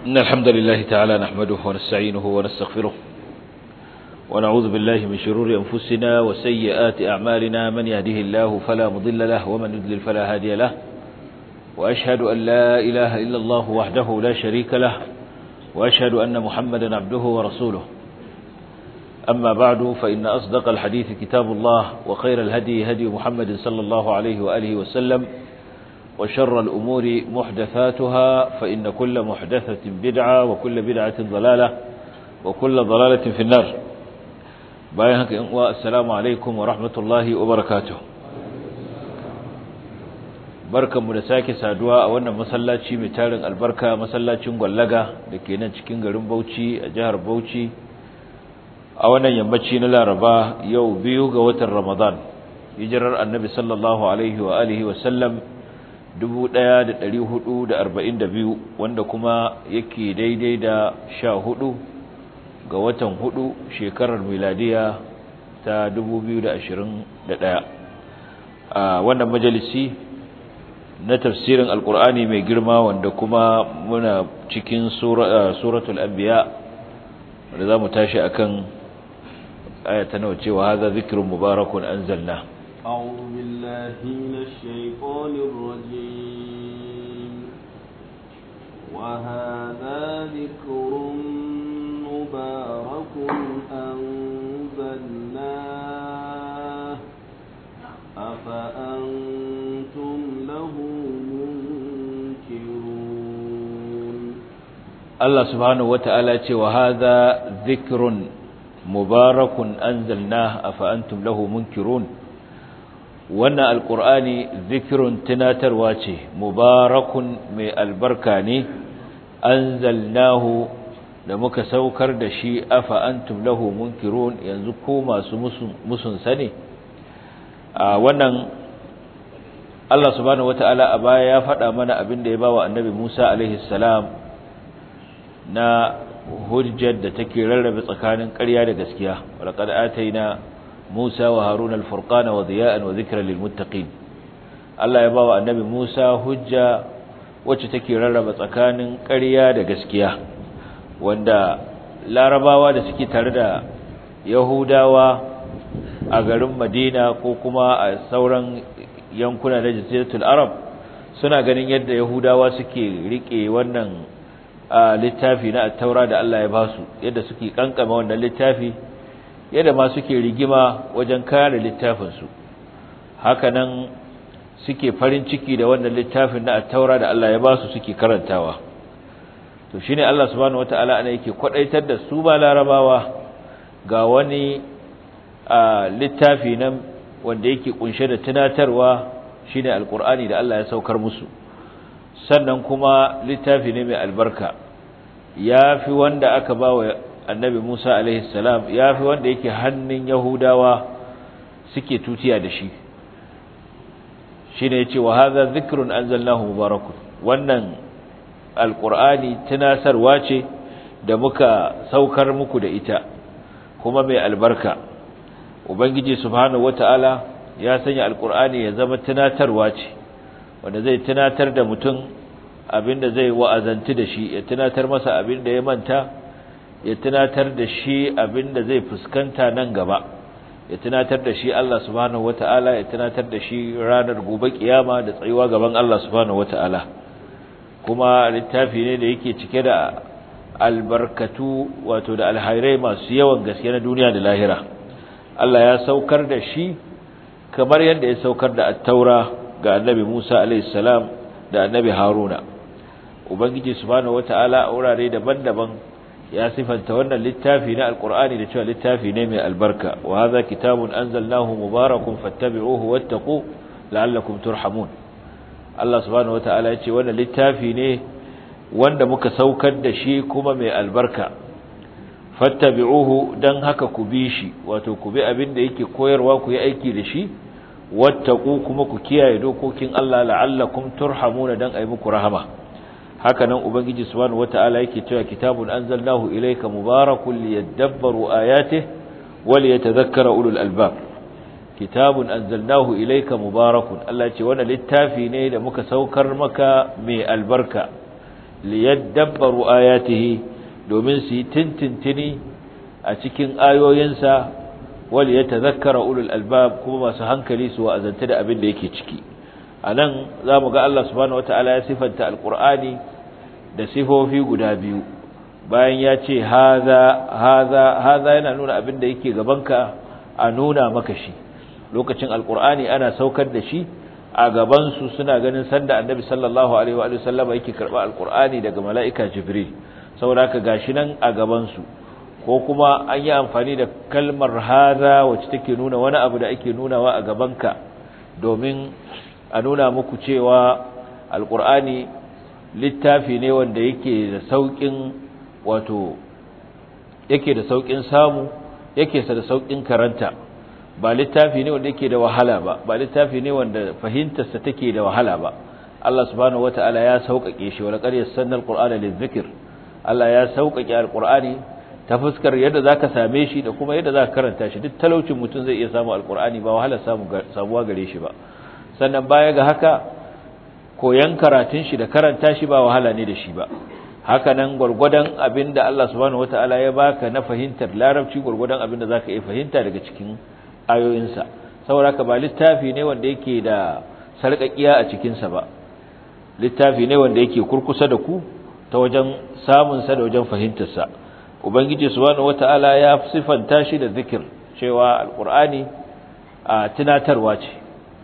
إن الحمد لله تعالى نحمده ونستعينه ونستغفره ونعوذ بالله من شرور أنفسنا وسيئات أعمالنا من يهده الله فلا مضل له ومن يضلل فلا هادي له وأشهد أن لا إله إلا الله وحده لا شريك له وأشهد أن محمدا عبده ورسوله أما بعد فإن أصدق الحديث كتاب الله وخير الهدي هدي محمد صلى الله عليه وآله وسلم وشر الأمور محدثاتها فإن كل محدثة بدعة وكل بدعة ضلالة وكل ضلالة في النار بايهك السلام عليكم ورحمة الله وبركاته barkan mu da sake saduwa a wannan masallaci mai tarin albarka masallacin gwallaga da ke nan cikin garin Bauchi a jihar Bauchi a wannan yammaci na Laraba yau biyu ga watan Ramadan hijirar Annabi sallallahu alaihi wa alihi wa sallam 1442 wanda kuma yake daidai da 14 ga watan 4 shekarar miladiya ta 2021 a wannan majalisi na tafsirin alkur'ani mai girma wanda kuma muna cikin suratul anbiya wanda za mu tashi akan ayata nawa cewa haza zikrun mubarakun anzalna أعوذ بالله من الشيطان الرجيم وهذا ذكر مبارك أنزلناه أفأنتم له منكرون الله سبحانه وتعالى وهذا ذكر مبارك أنزلناه أفأنتم له منكرون wannan alkur'ani zikirun tunatarwa ce mubarakun mai albarka ne anzalnahu da muka saukar da shi afa antum lahu munkirun yanzu ko masu musun sane a wannan Allah subhanahu wataala a baya ya faɗa mana abin da ya bawa annabi Musa alaihi salam na hujjar da take rarrabe tsakanin ƙarya da gaskiya walaqad ataina Musa wa Harun al-Furqana wa diya'an wa dhikra lil muttaqin Allah ya bawa annabi Musa hujja wacce take rarraba tsakanin ƙarya da gaskiya wanda larabawa da suke tare da Yahudawa a garin Madina ko kuma a sauran yankuna na Jaziratul Arab suna ganin yadda Yahudawa suke rike wannan littafi na at-Taura da Allah ya basu yadda suke kankama wannan littafi yadda ma suke rigima wajen kare littafinsu hakanan suke farin ciki da wannan littafin na attaura da Allah ya ba su suke karantawa to shine Allah subhanahu wataala ana yake kwadaitar da su ba larabawa ga wani littafi nan wanda yake kunshe da tunatarwa shine alqur'ani da Allah ya saukar musu sannan kuma littafi ne mai albarka yafi wanda aka bawa annabi Musa alaihi salam ya fi wanda yake hannun Yahudawa suke tutiya da shi shine yace wa hadha dhikrun anzalnahu mubarakun wannan alqur'ani tunasarwa ce da muka saukar muku da ita kuma mai albarka ubangiji subhanahu wataala ya sanya alqur'ani ya zama tunatarwa ce wanda zai tunatar da mutum abinda zai wa'azanti da shi ya tunatar masa abinda ya manta ya tunatar da shi abinda zai fuskanta nan gaba ya tunatar da shi Allah subhanahu wataala ya tunatar da shi ranar gobe kiyama da tsayuwa gaban Allah subhanahu wataala kuma littafi ne da yake cike da albarkatu wato da alhairai masu yawan gaske na duniya da lahira Allah ya saukar da shi kamar yadda ya saukar da at-taura ga annabi Musa alayhi salam da annabi Haruna ubangiji subhanahu wataala a wurare daban-daban ya sifanta wannan littafi na alkur'ani da cewa littafi ne mai albarka wa hadha kitabun anzalnahu mubarakun fattabi'uhu wattaqu la'allakum turhamun Allah subhanahu wataala ya ce wannan littafi ne wanda muka saukar da shi kuma mai albarka fattabi'uhu dan haka ku bi shi wato ku bi abin da yake koyarwa ku yi aiki da shi wattaqu kuma ku kiyaye dokokin Allah la'allakum turhamuna dan ayi muku rahama haka nan ubangiji subhanahu wataala yake cewa kitabun anzalnahu ilayka mubarakun liyadabbaru ayatihi wa liyatadhakkara ulul albab kitabun anzalnahu ilayka mubarakun Allah ce wannan littafi ne da muka saukar maka mai albarka liyadabbaru ayatihi domin su yi tintintini a cikin ayoyinsa wal yatadhakkara ulul albab kuma masu hankali su wa'azanta da abin da yake ciki anan zamu ga Allah subhanahu wataala ya sifanta alqur'ani da sifofi guda biyu bayan ya ce haza haza haza yana nuna abin da yake gabanka a nuna maka shi lokacin alqur'ani ana saukar da shi a gaban su suna ganin sanda annabi sallallahu alaihi wa sallama yake karba alqur'ani daga mala'ika jibril saboda haka gashi nan a gaban su ko kuma an yi amfani da kalmar haza wacce take nuna wani abu da ake nunawa a gabanka domin a nuna muku cewa alqur'ani littafi ne wanda yake da saukin wato yake da saukin samu yake da saukin karanta ba littafi ne wanda yake da wahala ba ba littafi ne wanda fahimtarsa take da wahala ba Allah subhanahu wataala ya sauƙaƙe shi wala qad yassana alqur'ana lizikr Allah ya sauƙaƙe alqur'ani ta fuskar yadda zaka same shi da kuma yadda zaka karanta shi duk talaucin mutum zai iya samu alqur'ani ba wahala samu samuwa gare shi ba sannan baya ga haka koyan karatun shi da karanta shi ba wahala ne da shi ba haka nan gurgurdan abinda Allah subhanahu wataala ya baka na fahimtar larabci gurgurdan abinda zaka iya fahimta daga cikin ayoyinsa saboda haka ba littafi ne wanda yake da sarƙaƙiya a cikin sa ba littafi ne wanda yake kurkusa da ku ta wajen samun sa da wajen fahimtar sa ubangiji subhanahu wataala ya sifanta shi da zikir cewa alqur'ani a tunatarwa ce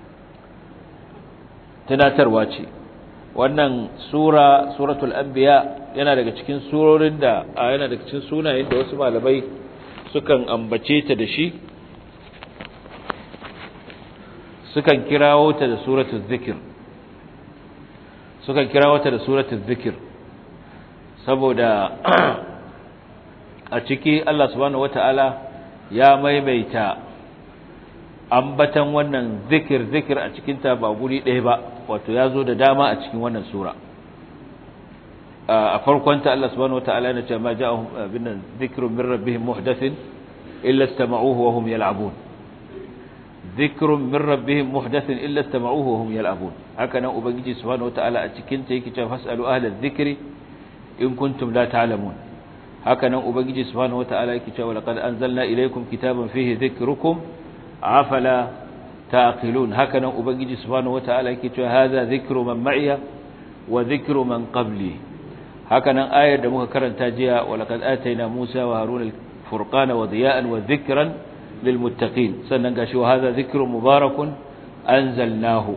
tunatarwa ce wannan sura suratul anbiya yana daga cikin surorin da yana daga cikin sunayen da wasu malamai sukan ambace ta da shi sukan kirawo ta da suratul zikir sukan kirawo ta da suratul zikir saboda a ciki Allah subhanahu wataala ya maimaita ambatan wannan zikir zikir a cikin ta ba guri ɗaya ba wato ya zo da dama a cikin wannan sura a farkon ta Allah subhanahu wataala yana cewa ma ja'ahum bin dhikrun min rabbihim muhdathin illa istama'uhu wa hum yal'abun dhikrun min rabbihim muhdathin illa istama'uhu wa hum yal'abun haka nan ubangiji subhanahu wataala a cikin ta yake cewa fasalu ahla dhikri in kuntum la ta'lamun haka nan ubangiji subhanahu wataala yake cewa laqad anzalna ilaykum kitaban fihi dhikrukum afala taqilun haka nan ubangiji subhanahu wataala yake cewa hadha dhikru man ma'iya wa dhikru man qabli haka nan ayar da muka karanta jiya wa laqad atayna Musa wa Harun al-furqana wa diya'an wa dhikran lilmuttaqin sannan gashi wa hadha dhikrun mubarakun anzalnahu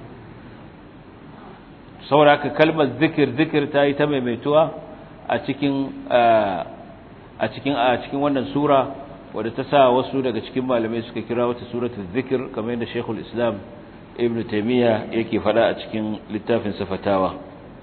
sauraka kalmar zikir zikir ta yi ta maimaituwa a cikin a cikin a cikin wannan sura wadda ta sa wasu daga cikin malamai suka kira wata suratul zikir kamar yadda Sheikhul Islam Ibn Taymiyyah yake fada a cikin littafin Safatawa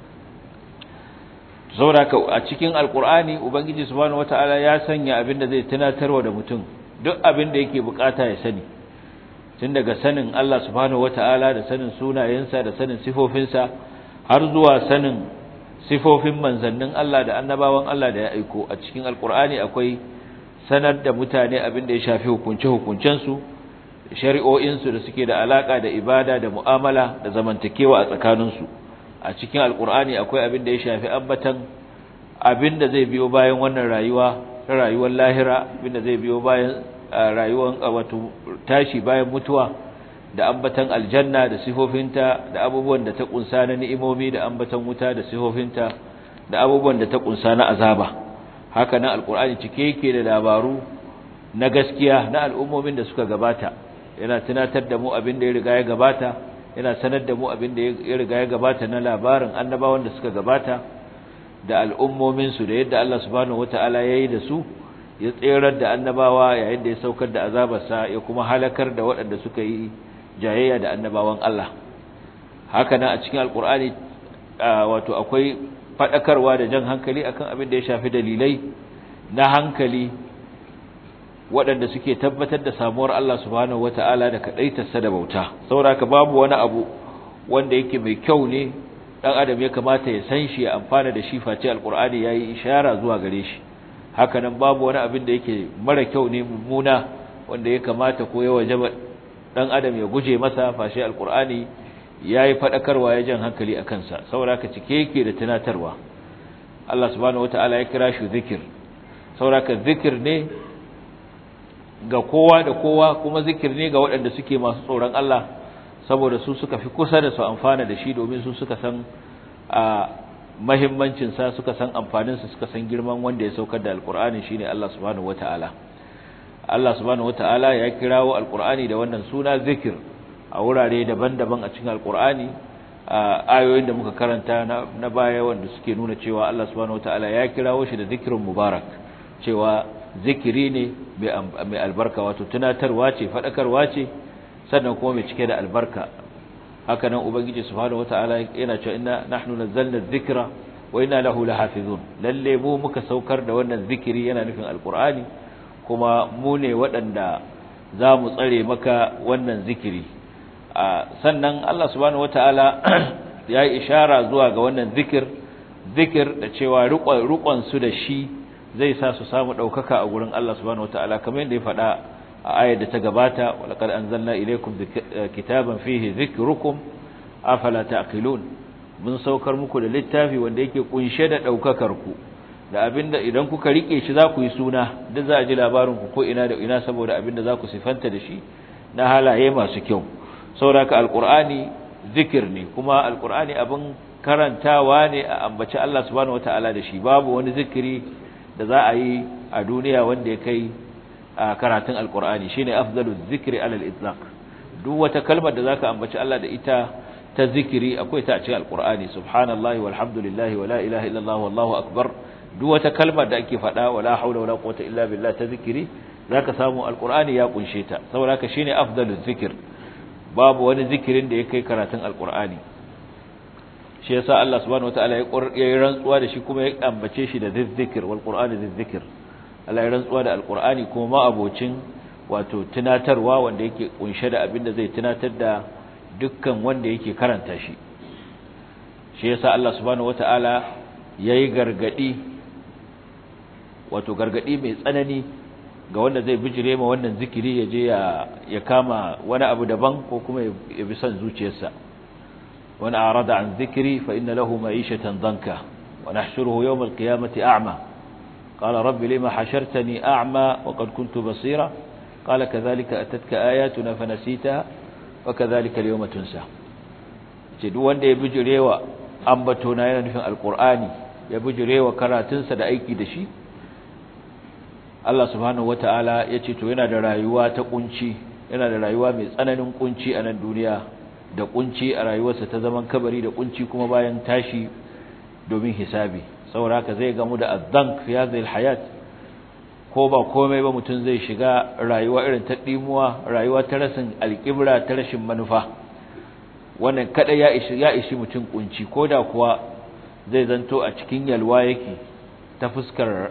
sauraka a cikin alkur'ani ubangiji subhanahu wataala ya sanya abin da zai tunatarwa da mutum duk abin da yake bukata ya sani tun daga sanin Allah subhanahu wataala da sanin sunayensa da sanin sifofinsa har zuwa sanin sifofin manzannin Allah da annabawan Allah da ya aiko a cikin alkur'ani akwai sanar da mutane abin da ya shafi hukunce-hukuncensu shari'o'insu da suke da alaka da ibada da mu'amala da zamantakewa a tsakaninsu a cikin alkur'ani akwai abin da ya shafi ambatan abin da zai biyo bayan wannan rayuwa ta rayuwar lahira abin da zai biyo bayan rayuwar wato tashi bayan mutuwa da ambatan aljanna da sifofinta da abubuwan da ta kunsa na ni'imomi da ambatan wuta da sifofinta da abubuwan da ta kunsa na azaba haka nan alkur'ani cike yake da labaru na gaskiya na al'ummomin da suka gabata yana tunatar da mu abin da ya riga ya gabata yana sanar da mu abin da ya riga ya gabata na labarin annabawan da suka gabata da al'ummominsu da yadda Allah subhanahu wata'ala ya yi da su ya tserar da annabawa yayin da ya saukar da azabarsa ya kuma halakar da waɗanda suka yi jayayya da annabawan Allah haka nan a cikin alkur'ani wato akwai faɗakarwa da jan hankali akan abin da ya shafi dalilai na hankali waɗanda suke tabbatar da samuwar Allah subhanahu wata'ala da kaɗaitarsa da bauta saboda babu wani abu wanda yake mai kyau ne ɗan adam ya kamata ya san shi ya amfana da shi face alƙur'ani ya yi ishara zuwa gare shi haka nan babu wani abin da yake mara kyau ne mummuna wanda ya kamata ko ya wajaba ɗan adam ya guje masa face alƙur'ani ya yi faɗakarwa ya jan hankali a kansa saboda haka cike yake da tunatarwa Allah subhanahu wataala ya kira shi zikir sauraka zikir ne ga kowa da kowa kuma zikir ne ga waɗanda suke masu tsoron Allah saboda su suka fi kusa da su amfana da shi domin su suka san a mahimmancin sa suka san amfanin sa suka san girman wanda ya saukar da alqur'ani shine Allah subhanahu wataala Allah subhanahu wataala ya kirawo alqur'ani da wannan suna zikir a wurare daban-daban a cikin alqur'ani ayoyin da muka karanta na baya wanda suke nuna cewa Allah subhanahu wataala ya kirawo shi da zikrun mubarak cewa zikiri ne mai albarka wato tunatarwa ce fadakarwa ce sannan kuma mai cike da albarka haka nan ubangiji subhanahu wataala yana cewa inna nahnu nazzalna dhikra wa inna lahu lahafizun lalle mu muka saukar da wannan zikiri yana nufin alqur'ani kuma mu ne waɗanda za mu tsare maka wannan zikiri sannan Allah subhanahu wataala ya yi ishara zuwa ga wannan zikir zikir da cewa rukon su da shi zai sa su samu ɗaukaka a gurin Allah subhanahu wataala kamar yadda ya faɗa a ayar da ta gabata walaqad anzalna ilaykum kitaban fihi dhikrukum afala taqilun mun saukar muku da littafi wanda yake kunshe da ɗaukakar ku da abinda idan kuka rike shi za ku yi suna duk za a ji labarin ku ko ina da ina saboda abinda za ku sifanta da shi na halaye masu kyau saboda alqur'ani zikir ne kuma alqur'ani abin karantawa ne a ambaci Allah subhanahu wataala da shi babu wani zikiri da za a yi a duniya wanda ya kai karatun alqur'ani shine afdalu zikri alal itlaq duk wata kalmar da zaka ambaci Allah da ita ta zikiri akwai ta a cikin alqur'ani subhanallahi walhamdulillahi wala ilaha illallah wallahu akbar duk wata kalmar da ake faɗa wala haula wala quwwata illa billah ta zikiri zaka samu alqur'ani ya kunshe ta saboda haka shine afdalu zikr babu wani zikirin da ya kai karatun alqur'ani shi yasa Allah subhanahu wataala ya yi rantsuwa da shi kuma ya ambace shi da zikr wal qur'ani zikr Allah ya rantsuwa da alqur'ani kuma ma abocin wato tunatarwa wanda yake kunshe da abin da zai tunatar da dukkan wanda yake karanta shi shi yasa Allah subhanahu wataala yayi gargadi wato gargadi mai tsanani ga wanda zai bijire ma wannan zikiri ya je ya kama wani abu daban ko kuma ya bi son zuciyarsa wani arada an zikiri fa inna lahu ma'ishatan danka wa nahshuruhu yawm al-qiyamati a'ma qala rabbi lima hashartani a'ma wa qad kuntu basira qala kadhalika atatka ayatuna fanasitaha wa kadhalika al-yawma tunsa ce duk wanda ya bijirewa ambatona yana nufin alqur'ani ya bijirewa karatunsa da aiki da shi Allah subhanahu wata'ala ya ce to yana da rayuwa ta kunci yana da rayuwa mai tsananin kunci a nan duniya da kunci a rayuwarsa ta zaman kabari da kunci kuma bayan tashi domin hisabi saboda haka zai gamu da azank fi hadhihi alhayat ko ba komai ba mutum zai shiga rayuwa irin ta dimuwa rayuwa ta rasin alqibra ta rashin manufa wannan kada ya ishi ya ishi mutum kunci koda kuwa zai zanto a cikin yalwa yake ta fuskar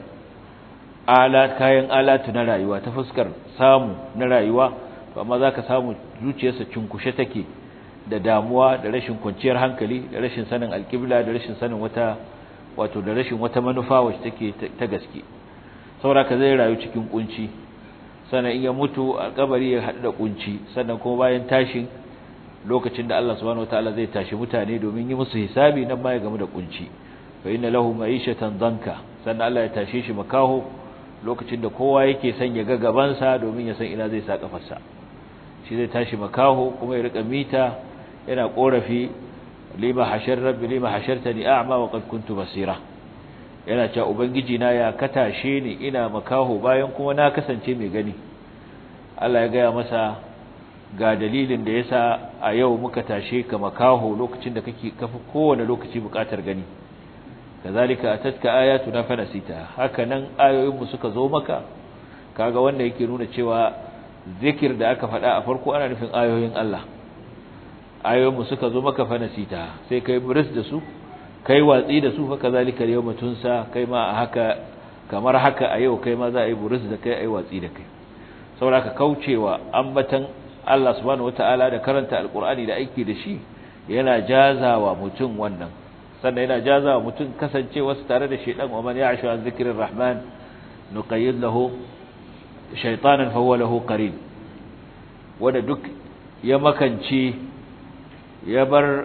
ala kayan alatu na rayuwa ta fuskar samu na rayuwa amma zaka samu zuciyarsa cinkushe take da damuwa da rashin kwanciyar hankali da rashin sanin alƙibla da rashin sanin wata wato da rashin wata manufa wacce take ta gaske saboda zai rayu cikin kunci sannan in ya mutu a kabari ya haɗu da kunci sannan kuma bayan tashin lokacin da Allah subhanahu wataala zai tashi mutane domin yi musu hisabi nan ma ya gamu da kunci fa inna lahu ma'ishatan danka sannan Allah ya tashe shi makaho lokacin da kowa yake son ya ga gabansa domin ya san ina zai sa kafarsa shi zai tashi makaho kuma ya rika mita yana korafi lima hashar rabbi lima hashartani a'ma wa qad kuntu basira yana cewa ubangiji na ya katashe ni ina makaho bayan kuma na kasance mai gani Allah ya gaya masa ga dalilin da yasa a yau muka tashe ka makaho lokacin da kake kafi kowane lokaci bukatar gani kazalika atatka ayatuna fanasita haka nan ayoyinmu suka zo maka kaga wanda yake nuna cewa zikir da aka faɗa a farko ana nufin ayoyin Allah ayoyinmu suka zo maka fanasita sai kai buris da su kai watsi da su haka zalika yawma tunsa kai ma haka kamar haka a yau kai ma za a yi buris da kai ai watsi da kai saboda ka kaucewa ambatan Allah subhanahu wataala da karanta alqur'ani da aiki da shi yana jazawa mutum wannan sannan yana jazawa mutum kasancewa tare da shedan wa man ya'shu an zikrir rahman nuqayyid lahu shaytanan fa huwa lahu qarin wanda duk ya makance ya bar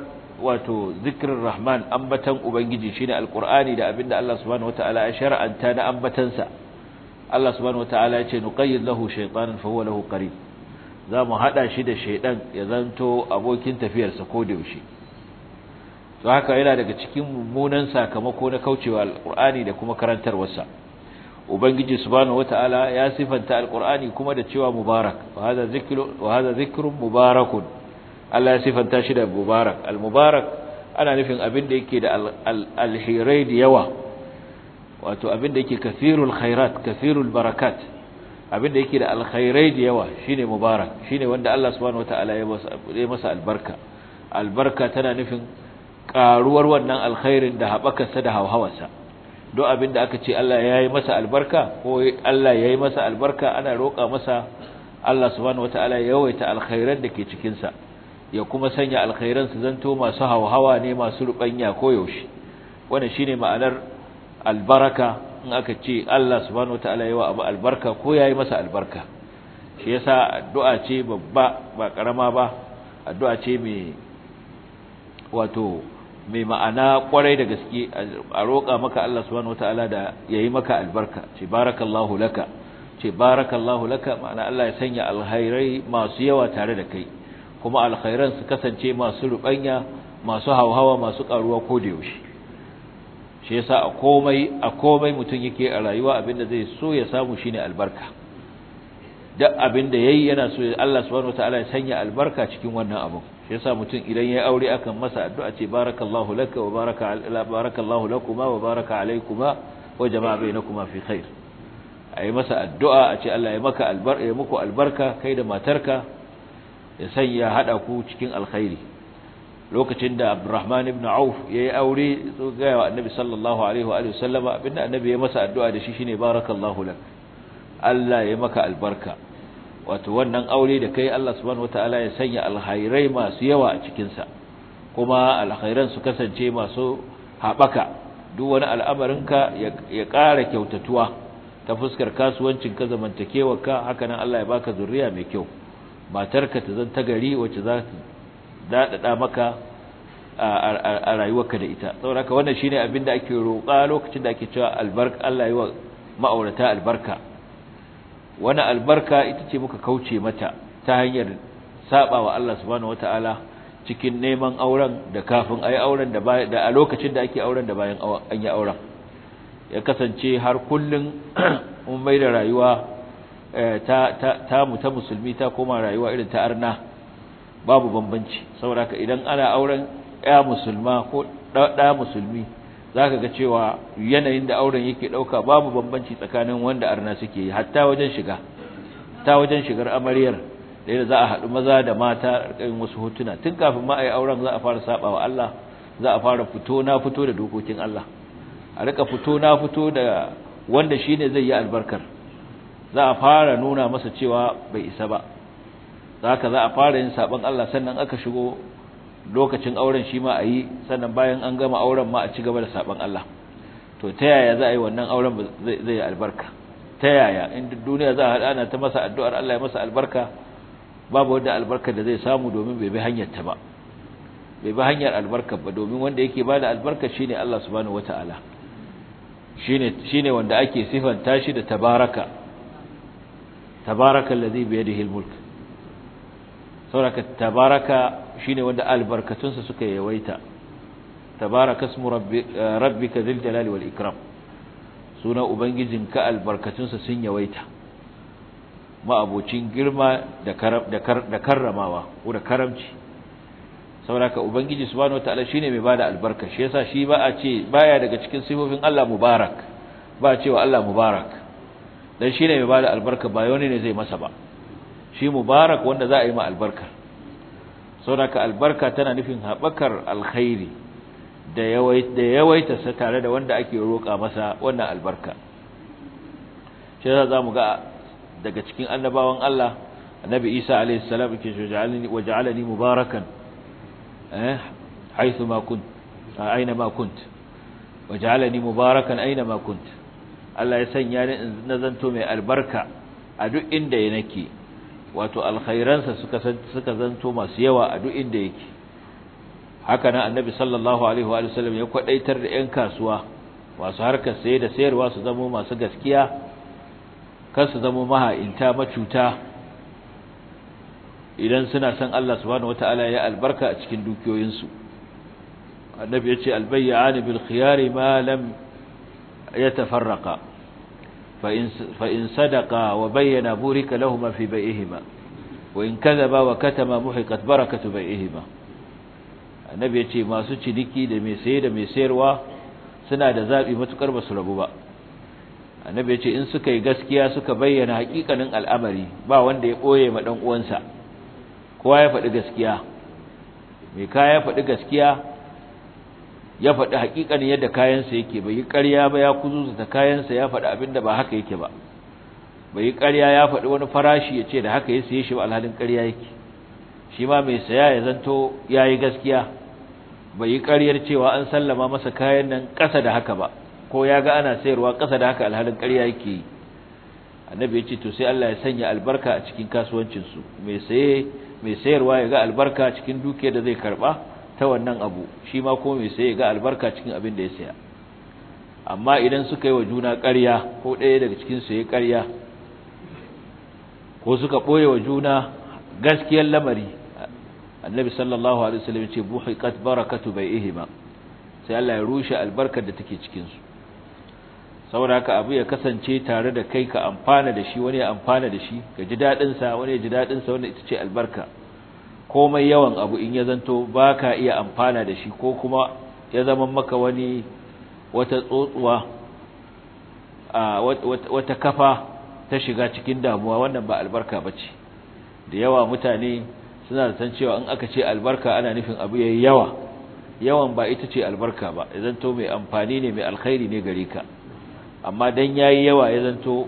wato zikirin rahman ambatan ubangiji shine alqur'ani da abinda Allah subhanahu wataala ya shar'anta na ambatansa Allah subhanahu wataala ya ce nuqayyid lahu shaytanan fa huwa lahu qarin zamu hada shi da shaydan ya zanto abokin tafiyarsa ko da yaushe to haka yana daga cikin mummunan sakamako na kaucewa alqur'ani da kuma karantarwarsa ubangiji subhanahu wataala ya sifanta alqur'ani kuma da cewa mubarak wa hadha zikru wa hadha zikrun mubarakun Allah ya sifanta shi da mubarak al-mubarak ana nufin abin da yake da alhirai da yawa wato abin da yake kathirul khairat kathirul barakat abin da yake da alkhairai da yawa shine mubarak shine wanda Allah subhanahu wataala ya masa albarka albarka tana nufin karuwar wannan alkhairin da haɓakarsa da hauhawarsa don abin da aka ce Allah ya yi masa albarka ko Allah ya yi masa albarka ana roƙa masa Allah subhanahu wataala ya yawaita alkhairan da ke cikinsa ya kuma sanya alkhairan su zanto masu hauhawa ne masu rubanya ko yaushe wannan shine ma'anar albaraka in aka ce Allah subhanahu wataala yawa abu albarka ko yayi masa albarka shi yasa addu'a ce babba ba karama ba addu'a ce mai wato mai ma'ana kwarai da gaske a roƙa maka Allah subhanahu wataala da yayi maka albarka ce barakallahu laka ce barakallahu laka ma'ana Allah ya sanya alkhairai masu yawa tare da kai kuma alkhairan su kasance masu rubanya masu hauhawa masu karuwa ko da yaushe shi yasa a komai a komai mutum yake a rayuwa abinda zai so ya samu shine albarka duk abinda yayi yana so Allah subhanahu wataala ya sanya albarka cikin wannan abu shi yasa mutum idan yayi aure akan masa addu'a ce barakallahu laka wa baraka barakallahu lakuma wa baraka alaykuma wa jama'a bainakuma fi khair ayi masa addu'a a ce Allah ya maka albarka ya muku albarka kai da matarka ya sanya hada ku cikin alkhairi lokacin da Abdurrahman ibn Auf yayi aure so ga wa Annabi sallallahu alaihi wa alihi wasallama abinda Annabi ya masa addu'a da shi shine barakallahu lak Allah ya maka albarka wato wannan aure da kai Allah subhanahu wataala ya sanya alkhairai masu yawa a cikin sa kuma alkhairan su kasance masu habaka duk wani al'amarinka ya ƙara kyautatuwa ta fuskar kasuwancin ka zamantakewarka haka nan Allah ya baka zuriya mai kyau matarka ta zan ta gari wacce za ta daɗaɗa maka a rayuwarka da ita saboda wannan shine abin da ake roƙa lokacin da ake cewa albarka Allah yi wa ma'aurata albarka wannan albarka ita ce muka kauce mata ta hanyar saba wa Allah subhanahu wataala cikin neman auren da kafin ayi auren da da a lokacin da ake auren da bayan an yi auren ya kasance har kullun mun mai da rayuwa ta ta mu ta musulmi ta koma rayuwa irin ta arna babu bambanci saboda ka idan ana auren ya musulma ko da musulmi zaka ga cewa yanayin da auren yake dauka babu bambanci tsakanin wanda arna suke yi hatta wajen shiga ta wajen shigar amaryar da yadda za a haɗu maza da mata ƙarƙarin wasu hotuna tun kafin ma a yi auren za a fara saba wa Allah za a fara fito na fito da dokokin Allah a rika fito na fito da wanda shine zai yi albarkar za a fara nuna masa cewa bai isa ba haka za a fara yin saban Allah sannan aka shigo lokacin auren shi ma a yi sannan bayan an gama auren ma a ci gaba da saban Allah to ta yaya za a yi wannan auren zai yi albarka ta yaya in duniya za a haɗa ana ta masa addu'ar Allah ya masa albarka babu wanda albarkar da zai samu domin bai bi hanyar ta ba bai bi hanyar albarkar ba domin wanda yake bada albarka shine Allah subhanahu wataala shine shine wanda ake sifanta shi da tabaraka tabaraka allazi bi yadihi almulk sauraka tabaraka shine wanda albarkatunsa suka yawaita tabaraka ismu rabbika dhil jalali wal ikram suna ubangijinka albarkatunsa sun yawaita ma'abocin girma da karramawa ko da karamci sauraka ubangiji subhanahu wataala shine mai bada albarka shi yasa shi ba a ce baya daga cikin sifofin Allah mubarak ba a cewa Allah mubarak dan shine mai bada albarka ba wani ne zai masa ba shi mubarak wanda za a yi ma albarka sauraka albarka tana nufin haɓakar alkhairi da yawaita sa tare da wanda ake roƙa masa wannan albarka shi yasa zamu ga daga cikin annabawan Allah annabi Isa alayhi salam yake waja'alni waja'alani mubarakan eh haythu ma kunt aina ma kunt waja'alani mubarakan aina ma kunt Allah ya sanya ni in nazanto mai albarka a duk inda nake wato alkhairansa suka suka zanto masu yawa a duk inda yake haka nan annabi sallallahu alaihi wa sallam ya kwadaitar da ƴan kasuwa masu harkar saye da sayarwa su zama masu gaskiya kar su zama maha'inta macuta idan suna son Allah subhanahu wataala ya albarka a cikin dukiyoyinsu annabi ya ce albayyani bil khiyari ma lam yatafarraqa fa in fa in sadaqa wa bayyana burika lahumma fi bai'ihima wa in kadhaba wa katama muhiqat barakatu bai'ihima annabi ya ce masu ciniki da mai saye da mai sayarwa suna da zabi matukar basu rabu ba annabi ya ce in suka yi gaskiya suka bayyana hakikanin al'amari ba wanda ya boye ma dan uwansa kowa ya faɗi gaskiya mai kaya ya faɗi gaskiya ya faɗi hakikanin yadda kayansa yake bai yi ƙarya ba ya kuzuzuta kayansa ya faɗi abinda ba haka yake ba bai yi ƙarya ya faɗi wani farashi ya ce da haka ya siye shi ba alhalin ƙarya yake shi ma mai saya ya zanto ya yi gaskiya bai yi ƙaryar cewa an sallama masa kayan nan ƙasa da haka ba ko ya ga ana sayarwa ƙasa da haka alhalin ƙarya yake yi annabi ya ce to sai Allah ya sanya albarka a cikin kasuwancinsu mai saye mai sayarwa ya ga albarka cikin dukiyar da zai karba ta wannan abu shi ma ko mai saye ya ga albarka cikin abin da ya saya amma idan suka yi wa juna ƙarya ko ɗaya daga cikin su ya ƙarya ko suka ɓoye wa juna gaskiyar lamari annabi sallallahu alaihi wasallam ya ce buhiqat barakatu bai'ihima sai Allah ya rushe albarkar da take cikin su saboda haka abu ya kasance tare da kai ka amfana da shi wani ya amfana da shi ka ji dadin sa wani ya ji dadin sa wanda ita ce albarka komai yawan abu in ya zanto baka iya amfana da shi ko kuma ya zama maka wani wata tsotsuwa a wata kafa ta shiga cikin damuwa wannan ba albarka bace da yawa mutane suna da san cewa in aka ce albarka ana nufin abu yayi yawa yawan ba ita ce albarka ba ya zanto mai amfani ne mai alkhairi ne gare ka amma dan yayi yawa ya zanto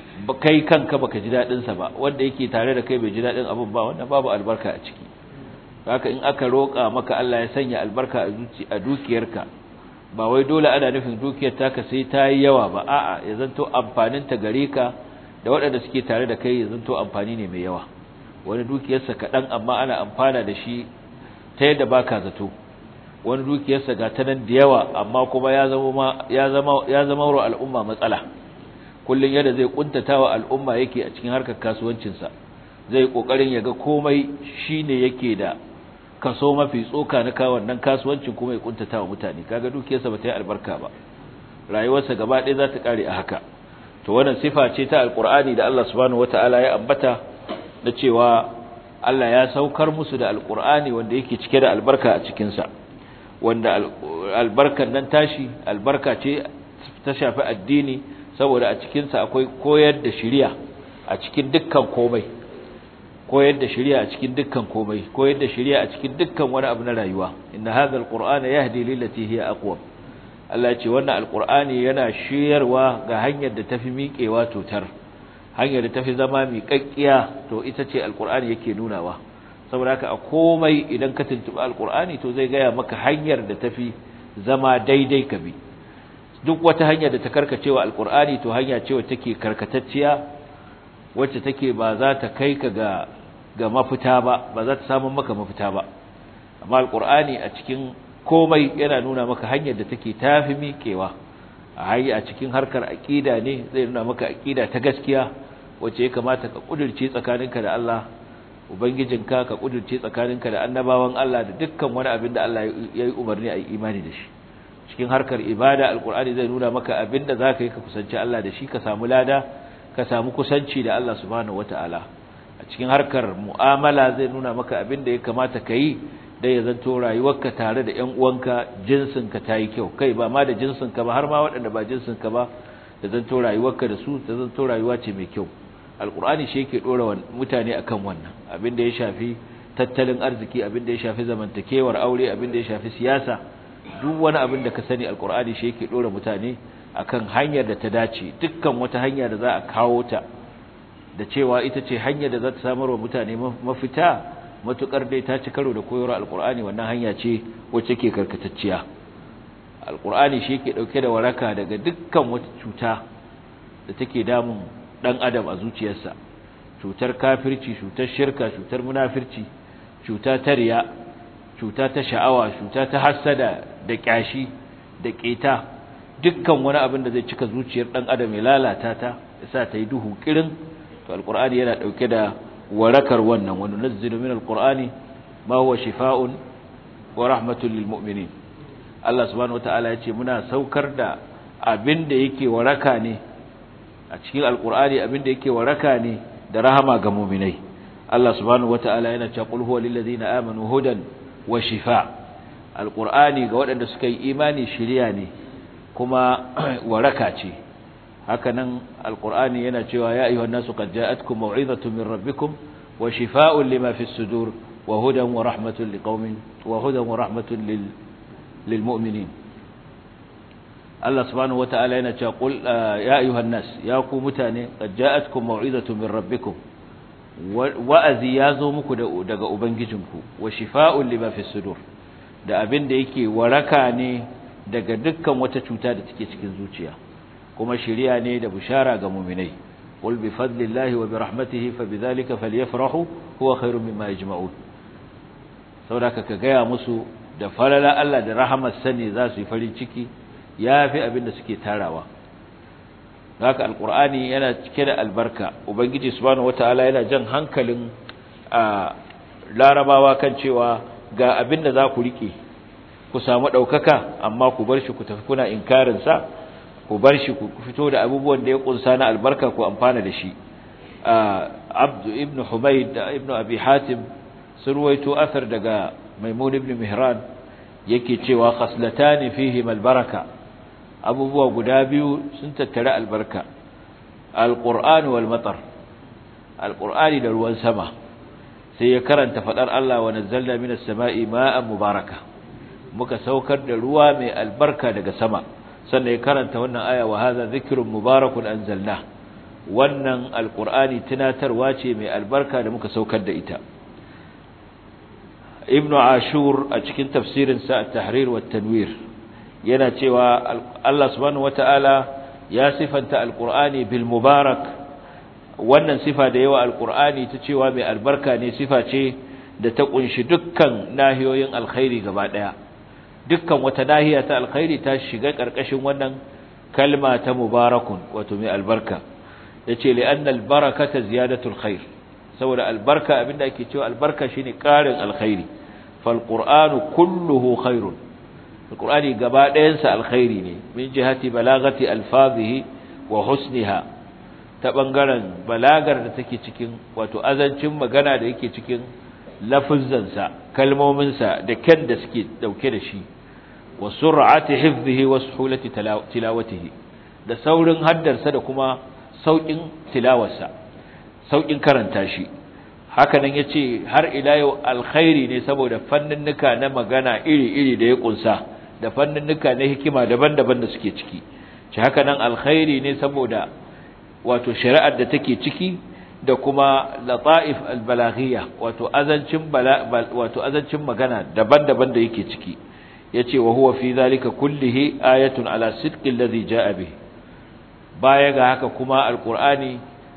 kai kanka baka ji dadin sa ba wanda yake tare da kai bai ji dadin abun ba wannan babu albarka a ciki haka in aka roka maka Allah ya sanya albarka a zuci a dukiyarka ba wai dole ana nufin dukiyar taka sai ta yi yawa ba a'a ya zanto amfanin ta gare ka da waɗanda suke tare da kai ya zanto amfani ne mai yawa wani dukiyarsa kaɗan amma ana amfana da shi ta yadda baka zato wani dukiyarsa ga ta nan da yawa amma kuma ya zama ya zama ya zama wa al'umma matsala kullun yadda zai kuntata wa al'umma yake a cikin harkar kasuwancin sa zai kokarin ya ga komai shine yake da kaso mafi tsoka na kawo wannan kasuwancin kuma ya kuntata wa mutane kaga dukiyarsa ba ta yi albarka ba rayuwarsa gaba ɗaya za ta kare a haka to wannan sifa ce ta alqur'ani da Allah subhanahu wataala ya ambata da cewa Allah ya saukar musu da alqur'ani wanda yake cike da albarka a cikin sa wanda albarkar nan tashi albarka ce ta shafi addini saboda a cikinsa akwai koyar da shari'a a cikin dukkan komai koyar da shari'a a cikin dukkan komai koyar da shari'a a cikin dukkan wani abu na rayuwa inna hadha alqur'ana yahdi lillati hiya aqwam Allah ya ce wannan alqur'ani yana shiyarwa ga hanyar da tafi miƙewa totar hanyar da tafi zama miƙaƙƙiya to ita ce alqur'ani yake nunawa saboda haka a komai idan ka tuntuɓi alkur'ani to zai gaya maka hanyar da tafi zama daidai ka bi duk wata hanyar da ta karkacewa alkur'ani to hanya ce wacce take karkatacciya wacce take ba za ta kai ka ga ga mafita ba ba za ta samu maka mafita ba amma alkur'ani a cikin komai yana nuna maka hanyar da take tafi miƙewa a hayi a cikin harkar aqida ne zai nuna maka aqida ta gaskiya wacce ya kamata ka kudirce tsakaninka da Allah ubangijinka ka kudurce tsakaninka da annabawan Allah da dukkan wani abin da Allah ya yi umarni a yi imani da shi cikin harkar ibada alkur'ani zai nuna maka abin da za ka yi ka kusanci Allah da shi ka samu lada ka samu kusanci da Allah subhanahu wata'ala a cikin harkar mu'amala zai nuna maka abin da ya kamata ka yi da ya zanto rayuwarka tare da 'yan uwanka jinsinka ta yi kyau kai ba ma da jinsinka ba har ma waɗanda ba jinsinka ba da zanto rayuwarka da su da zanto rayuwa ce mai kyau alkur'ani shi yake dora mutane akan wannan abin da ya shafi tattalin arziki abin da ya shafi zamantakewar aure abin da ya shafi siyasa duk wani abin da ka sani alkur'ani shi yake dora mutane akan hanyar da ta dace dukkan wata hanya da za a kawo ta da cewa ita ce hanyar da za ta samar wa mutane mafita matukar dai ta ci karo da koyarwar alkur'ani wannan hanya ce wacce ke karkatacciya alkur'ani shi yake dauke da waraka daga dukkan wata cuta da take damun dan adam a zuciyarsa cutar kafirci cutar shirka cutar munafirci cuta ta riya cuta ta sha'awa cuta ta hassada da kyashi da keta dukkan wani abin da zai cika zuciyar dan adam ya lalata ta yasa ta yi duhu kirin to alqur'ani yana dauke da warakar wannan wa nunzilu min alqur'ani ma huwa shifaa'un wa rahmatun lil mu'minin Allah subhanahu wataala ya ce muna saukar da abin da yake waraka ne a cikin alqur'ani abin da yake waraka ne da rahama ga mu'minai Allah subhanahu wataala yana cewa qul huwa lil ladina amanu hudan wa shifaa alqur'ani ga waɗanda suka yi imani shiriya ne kuma waraka ce hakanan alqur'ani yana cewa ya ayyuhan nasu qad ja'atkum maw'izatun min rabbikum wa shifaa'un lima fis sudur wa hudan wa rahmatun liqaumin wa hudan wa rahmatun lil lilmu'minin Allah subhanahu wata'ala yana cewa qul ya ayyuhan nas ya ku mutane qad ja'atkum maw'izatun min rabbikum wa'azi yazo muku daga ubangijinku wa shifaa'un lima fis sudur da abin da yake waraka ne daga dukkan wata cuta da take cikin zuciya kuma shiriya ne da bushara ga mu'minai qul bi fadlillahi wa bi rahmatihi fa bidhalika falyafrahu huwa khairum mimma yajma'un saboda ka gaya musu da falala Allah da rahamar sani za su yi farin ciki yafi abin da suke tarawa haka alqur'ani yana cike da albarka ubangiji subhanahu wataala yana jan hankalin a larabawa kan cewa ga abin da za ku rike ku samu daukaka amma ku bar shi ku tafi kuna inkarin sa ku bar shi ku fito da abubuwan da ya kunsa na albarka ku amfana da shi abdu ibn humayd da ibn abi hatim sun ruwaito asar daga maimun ibn mihran yake cewa khaslatani fihi albaraka abubuwa guda biyu sun tattare albarka alqur'an wal matar alqur'ani da ruwan sama sai ya karanta fadar Allah wa nazzalna minas sama'i ma'an mubaraka muka saukar da ruwa mai albarka daga sama sannan ya karanta wannan aya wa hadha dhikrun mubarakun anzalna wannan alqur'ani tunatarwa ce mai albarka da muka saukar da ita ibnu ashur a cikin tafsirinsa at-tahrir wa tanwir yana cewa Allah subhanahu wataala ya sifanta alqur'ani bil mubarak wannan sifa da yawa alqur'ani ta cewa mai albarka ne sifa ce da ta kunshi dukkan nahiyoyin alkhairi gaba daya dukkan wata nahiya ta alkhairi ta shiga karkashin wannan kalma ta mubarakun wato mai albarka yace li anna albarakata ziyadatul khair saboda albarka abinda ake cewa albarka shine ƙarin alkhairi fal qur'anu kulluhu khairun alqur'ani gaba ɗayan sa alkhairi ne min jihati balagati alfazihi wa husniha ta bangaren balagar da take cikin wato azancin magana da yake cikin lafuzzan sa kalmomin sa da kyan da suke dauke da shi wa sur'ati hifzihi wa suhulati tilawatihi da saurin haddarsa da kuma saukin tilawarsa saukin karanta shi hakanan yace har ila yau alkhairi ne saboda fanninnuka na magana iri-iri da ya kunsa da fanninnuka na hikima daban-daban da suke ciki ci hakanan alkhairi ne saboda wato shari'ar da take ciki da kuma lata'if albalaghiyya wato azancin wato azancin magana daban-daban da yake ciki yace wa huwa fi zalika kullihi ayatun ala sidqi alladhi jaa bihi baya ga haka kuma alqur'ani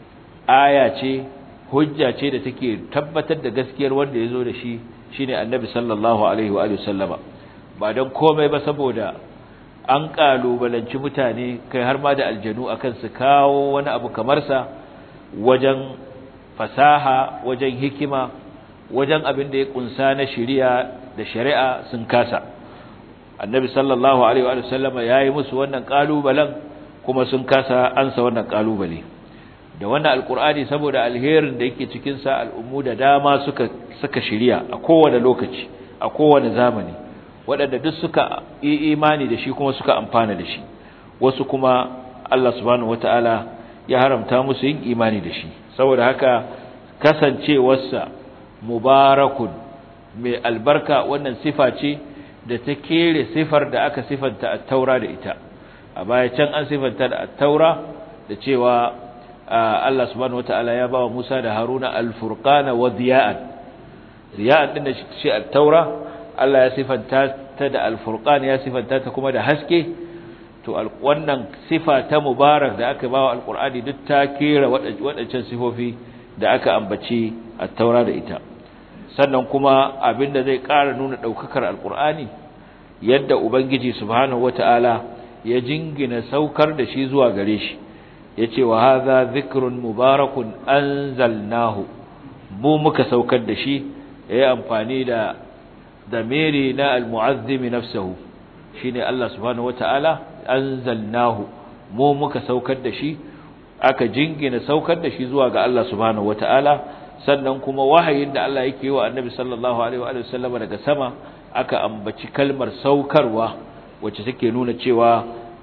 aya ce hujja ce da take tabbatar da gaskiyar wanda yazo da shi shine annabi sallallahu alaihi wa alihi sallama ba dan komai ba saboda an kalubalanci mutane kai har ma da aljanu akan su kawo wani abu kamar sa wajen fasaha wajen hikima wajen abin da ya kunsa na shari'a da shari'a sun kasa annabi sallallahu alaihi wa sallama yayi musu wannan kalubalen kuma sun kasa ansa wannan kalubale da wannan alkur'ani saboda alherin da yake cikin sa al'ummu da dama suka suka shiriya a kowane lokaci a kowane zamani waɗanda duk suka yi imani da shi kuma suka amfana da shi wasu kuma Allah subhanahu wataala ya haramta musu yin imani da shi saboda haka kasancewarsa mubarakun mai albarka wannan sifa ce da ta kere sifar da aka sifanta a taura da ita a baya can an sifanta da taura da cewa Allah subhanahu wataala ya bawa Musa da Haruna al-furqana wa diya'an diya'an din da shi at-taura Allah ya sifanta ta da al-furqan ya sifanta ta kuma da haske to wannan sifa ta mubarak da aka bawa al-qur'ani duk ta kera wadancan sifofi da aka ambaci at-taura da ita sannan kuma abinda zai ƙara nuna ɗaukakar alƙur'ani yadda ubangiji subhanahu wata'ala ya jingina saukar da shi zuwa gare shi yace wa hadha dhikrun mubarakun anzalnahu mu muka saukar da shi yayi amfani da damiri na almu'azzim nafsuhu shine Allah subhanahu wata'ala anzalnahu mu muka saukar da shi aka jingina saukar da shi zuwa ga Allah subhanahu wata'ala sannan kuma wahayin da Allah yake yi wa Annabi sallallahu alaihi wa sallam daga sama aka ambaci kalmar saukarwa wacce take nuna cewa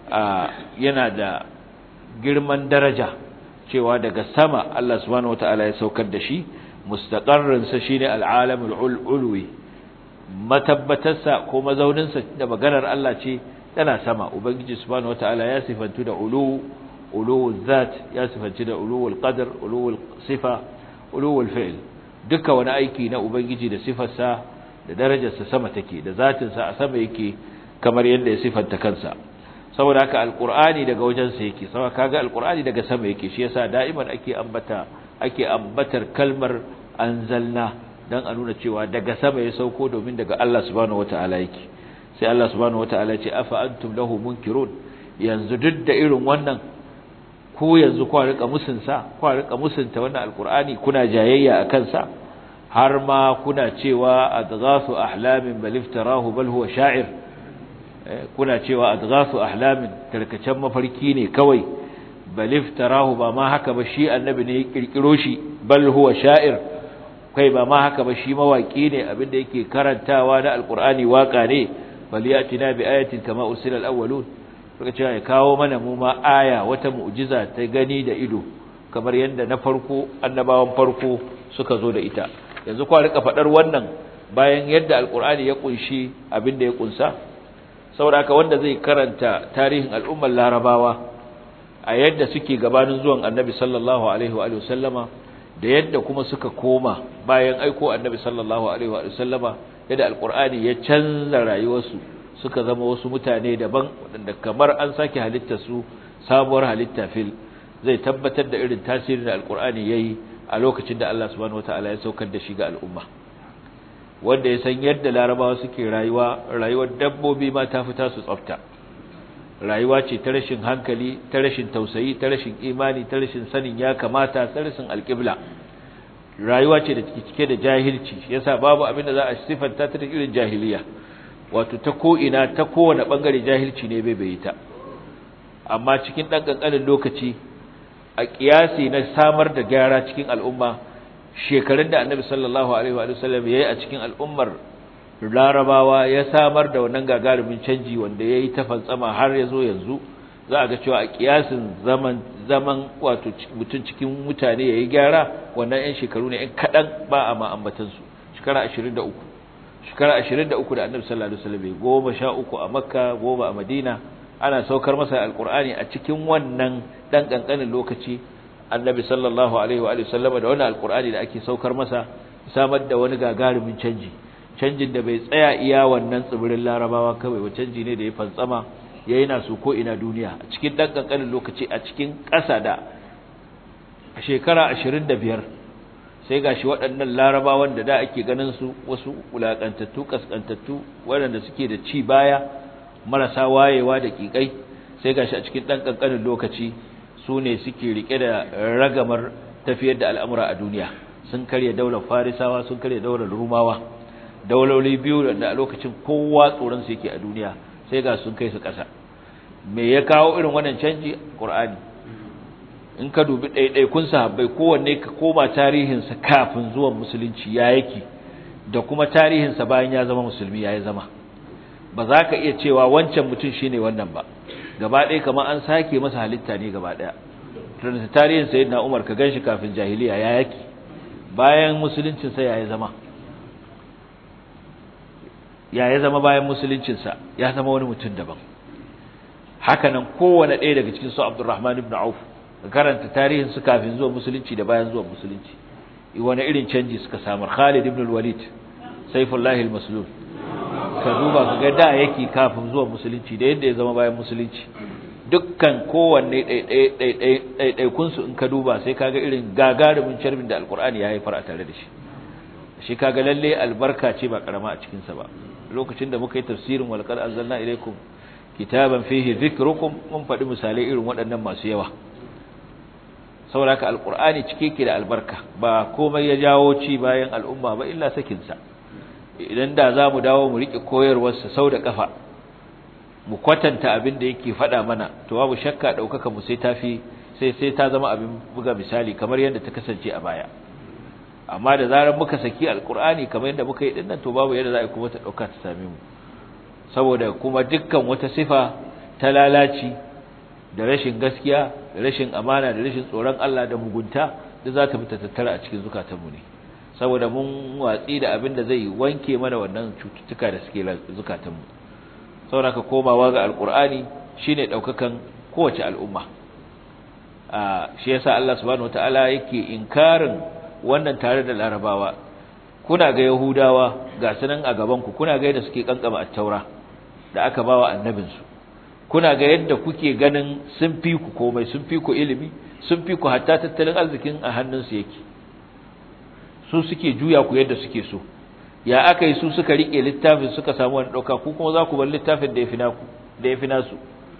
yana da girman daraja cewa daga sama Allah subhanahu wata'ala ya saukar da shi mustaqarrin sa shine al'alamul ulwi matabbatarsa ko mazauninsa da maganar Allah ce tana sama ubangiji subhanahu wataala ya sifantu da ulu uluwul zat ya sifanci da uluwul qadar uluwul sifa uluwul fi'l duka wani aiki na ubangiji da sifarsa da darajarsa sama take da zatinsa a sama yake kamar yadda ya sifanta kansa saboda haka alqur'ani daga wajensa yake saboda kaga alqur'ani daga sama yake shi yasa da'iman ake ambata ake ambatar kalmar anzalna dan a nuna cewa daga sama ya sauko domin daga Allah subhanahu wataala yake sai Allah subhanahu wataala ce afa antum lahu munkirun yanzu duk da irin wannan ku yanzu ku rika musunsa ku rika musunta wannan alqur'ani kuna jayayya akan sa har ma kuna cewa adghasu ahlamin bal iftarahu bal huwa sha'ir kuna cewa adghasu ahlamin tarkacen mafarki ne kawai bal iftarahu ba ma haka ba shi annabi ne ya kirkiro shi bal huwa sha'ir kai ba ma haka ba shi mawaki ne abinda yake karantawa na alqur'ani waka ne bal yatina bi ayatin kama usila alawwalun suka ce ya kawo mana mu ma aya wata mu'jiza ta gani da ido kamar yadda na farko annabawan farko suka zo da ita yanzu kwa rika fadar wannan bayan yadda alqur'ani ya kunshi abinda ya kunsa saboda wanda zai karanta tarihin al'ummar larabawa a yadda suke gabanin zuwan annabi sallallahu alaihi wa sallama da yadda kuma suka koma bayan aiko annabi sallallahu alaihi wa sallama yadda alqur'ani ya canza rayuwarsu suka zama wasu mutane daban wadanda kamar an sake halitta su sabuwar halitta fil zai tabbatar da irin tasirin da alqur'ani yayi a lokacin da Allah subhanahu wataala ya saukar da shi ga al'umma wanda ya san yadda larabawa suke rayuwa rayuwar dabbobi ma ta fita su tsafta rayuwa ce ta rashin hankali ta rashin tausayi ta rashin imani ta rashin sanin ya kamata ta rashin alƙibla rayuwa ce da cike da jahilci yasa babu abin da za a sifanta ta da irin jahiliya wato ta ko ina ta kowane bangare jahilci ne bai bai ta amma cikin dan kankanin lokaci a kiyasi na samar da gyara cikin al'umma shekarun da annabi sallallahu alaihi wa sallam yayi a cikin al'ummar larabawa ya samar da wannan gagarumin canji wanda yayi ta fantsama har yazo yanzu za a ga cewa a kiyasin zaman zaman wato mutun cikin mutane yayi gyara wannan ɗan shekaru ne ɗan kadan ba a ma ambatan su shekara 23 shekara 23 da annabi sallallahu alaihi wasallam goma sha uku a makka goma a madina ana saukar masa alqur'ani a cikin wannan dan kankanin lokaci annabi sallallahu alaihi wa sallama da wannan alqur'ani da ake saukar masa samar da wani gagarumin canji canjin da bai tsaya iya wannan tsibirin larabawa kawai wa canji ne da ya fantsama ya yana su ko ina duniya a cikin dan kankanin lokaci a cikin ƙasa da shekara 25 sai gashi waɗannan larabawan da da ake ganin su wasu wulakantattu kaskantattu waɗanda suke da ci baya marasa wayewa da kikai sai gashi a cikin dan kankanin lokaci su ne suke rike da ragamar tafiyar da al'amura a duniya sun karya daular farisawa sun karya daular rumawa dauloli biyu da a lokacin kowa tsoronsu yake a duniya sai ga sun kai su ƙasa me ya kawo irin wannan canji ƙur'ani in ka dubi ɗaiɗaikun sahabbai kowanne ka koma tarihinsa kafin zuwan musulunci ya yake da kuma tarihinsa bayan ya zama musulmi ya yi zama ba za ka iya cewa wancan mutum shine wannan ba gaba ɗaya kamar an sake masa halitta ne gaba ɗaya tunanta tarihin sayyidina Umar ka ganshi kafin jahiliya ya yake bayan musuluncin sa ya zama ya ya zama bayan musuluncin sa ya zama wani mutum daban haka nan kowanne ɗaya daga cikin su Abdurrahman ibn Auf karanta tarihin su kafin zuwa musulunci da bayan zuwa musulunci wani irin canji suka samu Khalid ibn al-Walid Saifullah al-Maslul ka duba ka ga da yake kafin zuwa musulunci da yadda ya zama bayan musulunci dukkan kowanne ɗaiɗaikunsu in ka duba sai kaga irin gagarumin carbin da alkur'ani ya haifar a tare da shi shi kaga lalle albarka ce ba karama a cikin sa ba lokacin da muka yi tafsirin walqad anzalna ilaykum kitaban fihi dhikrukum mun faɗi misalai irin waɗannan masu yawa saboda haka alqur'ani cike yake da albarka ba komai ya jawo ci bayan al'umma ba illa sakin sa idan da zamu dawo mu rike koyarwar sa sau da kafa mu kwatanta abin da yake faɗa mana to babu shakka daukaka mu sai tafi sai sai ta zama abin buga misali kamar yadda ta kasance a baya amma da zarar muka saki alqur'ani kamar yadda muka yi dinnan to babu yadda za a kuma ta dauka ta same mu saboda kuma dukkan wata sifa ta lalaci da rashin gaskiya da rashin amana da rashin tsoron Allah da mugunta da za ta fita tattara a cikin zukatanmu ne saboda mun watsi da abin da zai wanke mana wannan cututtuka da suke zukatanmu saboda ka komawa ga alkur'ani shine daukakan kowace al'umma a shi yasa Allah subhanahu wataala yake inkarin wannan tare da larabawa kuna ga yahudawa ga sunan a gaban ku kuna ga yadda suke kankama at-taura da aka bawa annabinsu kuna ga yadda kuke ganin sun fi ku komai sun fi ku ilimi sun fi ku hatta tattalin arzikin a hannunsu yake su suke juya ku yadda suke so ya aka yi su suka rike littafin suka samu wani ɗauka ku kuma za ku bar littafin da ya fi naku da ya fi nasu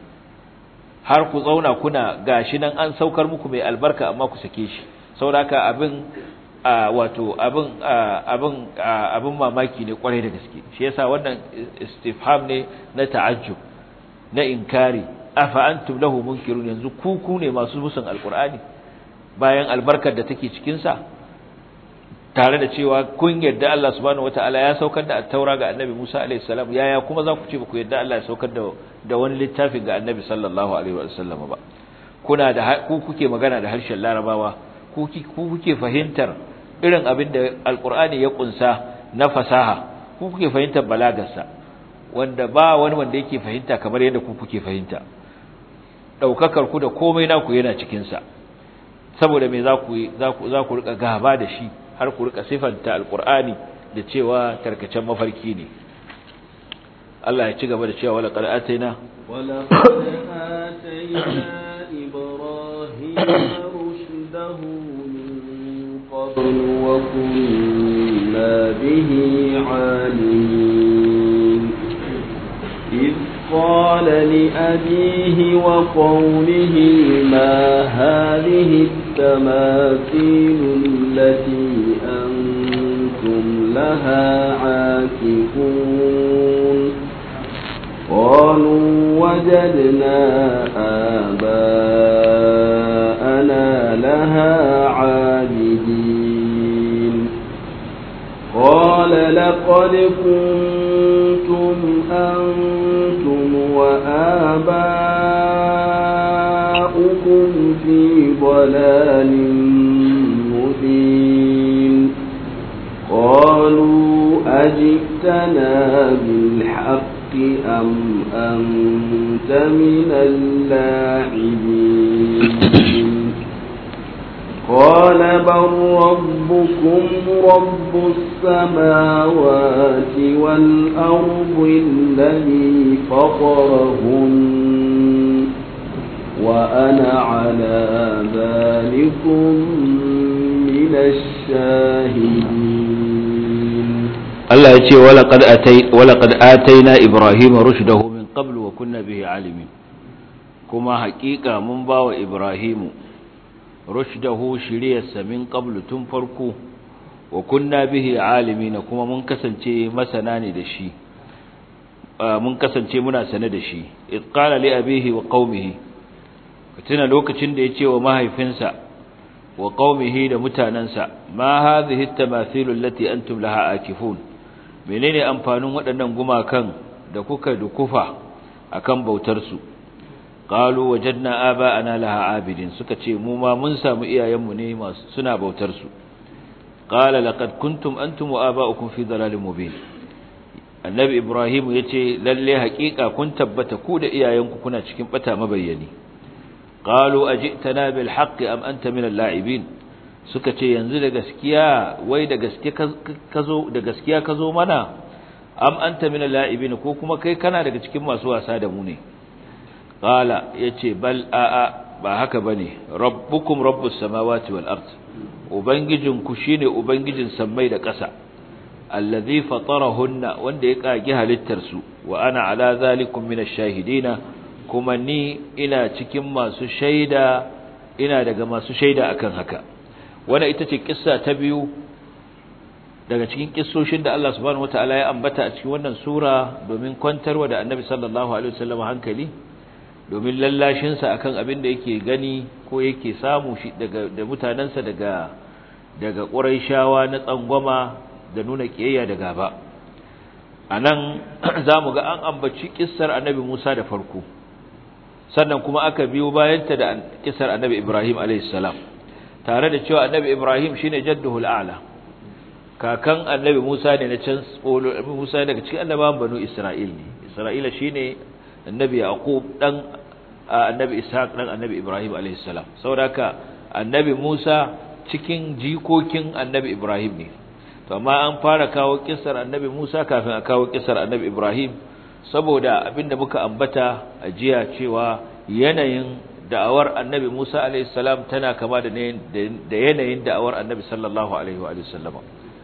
har ku zauna kuna gashi nan an saukar muku mai albarka amma ku sake shi sauraka abin wato abin abin abin mamaki ne kwarai da gaske shi yasa wannan istifham ne na ta'ajjub na inkari afa antum lahu munkirun yanzu ku ku ne masu musun alqur'ani bayan albarkar da take cikin sa tare da cewa kun yadda Allah subhanahu wataala ya saukar da at-taura ga annabi Musa alaihi salam yaya kuma za ku ce ba ku yadda Allah ya saukar da da wani littafi ga annabi sallallahu alaihi wasallam ba kuna da ku kuke magana da harshen larabawa ku kuke fahimtar irin abin da alqur'ani ya kunsa na fasaha ku kuke fahimtar balagarsa wanda ba wani wanda yake fahimta kamar yadda ku kuke fahimta daukakar ku da komai naku yana cikin sa saboda me za ku za ku za ku rika gaba da shi har ku rika sifanta alqur'ani da cewa tarkacen mafarki ne Allah ya ci gaba da cewa wala qad ataina wala qad ataina ibrahima rushdahu min qabl wa kunna bihi alimin إذ قال لأبيه وقومه ما هذه التماثيل التي أنتم لها عاكفون قالوا وجدنا آباءنا لها عابدين قال لقد كنتم أنتم وآباؤكم في ضلال مبين قالوا أجئتنا بالحق أم أنت من اللاعبين قال بل ربكم رب السماوات والأرض الذي فطرهن وأنا على ذلكم من الشاهدين الله يتي ولقد, أتي ولقد آتينا إبراهيم رشده من قبل وكنا به عالمين كما حقيقة من باو إبراهيم rushdahu shiriyarsa min qablu tun farko wa kunna bihi alimina kuma mun kasance masana ne da shi mun kasance muna sane da shi id qala li abihi wa qaumihi tuna lokacin da yace wa mahaifinsa wa qaumihi da mutanansa ma hadhihi at-tamathil allati antum laha akifun menene amfanin waɗannan gumakan da kuka dukufa akan bautar su qalu wajadna aba'ana laha abidin suka ce mu ma mun samu iyayenmu ne masu suna bautar su qala laqad kuntum antum wa aba'ukum fi dalalin mubin annabi ibrahim yace lalle haƙiƙa kun tabbata ku da iyayenku kuna cikin bata mabayyani qalu ajitana bil haqqi am anta min al-la'ibin suka ce yanzu da gaskiya wai da gaske kazo da gaskiya kazo mana am anta min al-la'ibin ko kuma kai kana daga cikin masu wasa da mu ne qala yace bal a'a ba haka bane rabbukum rabbus samawati wal ard ubangijinku shine ubangijin sammai da ƙasa allazi fatarahunna wanda ya kage halittar su wa ana ala zalikum min ash-shahidina kuma ni ina cikin masu shaida ina daga masu shaida akan haka wannan ita ce kissa ta biyu daga cikin kissoshin da Allah subhanahu wataala ya ambata a cikin wannan sura domin kwantarwa da Annabi sallallahu alaihi wasallam hankali domin lallashin sa akan abin da yake gani ko yake samu shi daga da mutanansa daga daga Quraishawa na tsangwama da nuna kiyayya da gaba anan zamu ga an ambaci kissar Annabi Musa da farko sannan kuma aka biyo bayanta da kissar Annabi Ibrahim alaihi salam tare da cewa Annabi Ibrahim shine jadduhul a'la kakan annabi Musa ne na can Musa daga cikin annabawan banu Isra'il ne Isra'ila shine annabi Yaqub dan annabi Ishaq dan annabi Ibrahim alayhi salam saboda annabi Musa cikin jikokin annabi Ibrahim ne to amma an fara kawo kissar annabi Musa kafin a kawo kissar annabi Ibrahim saboda abinda muka ambata a jiya cewa yanayin da'awar annabi Musa alayhi salam tana kama da yanayin da'awar annabi sallallahu alaihi wa sallama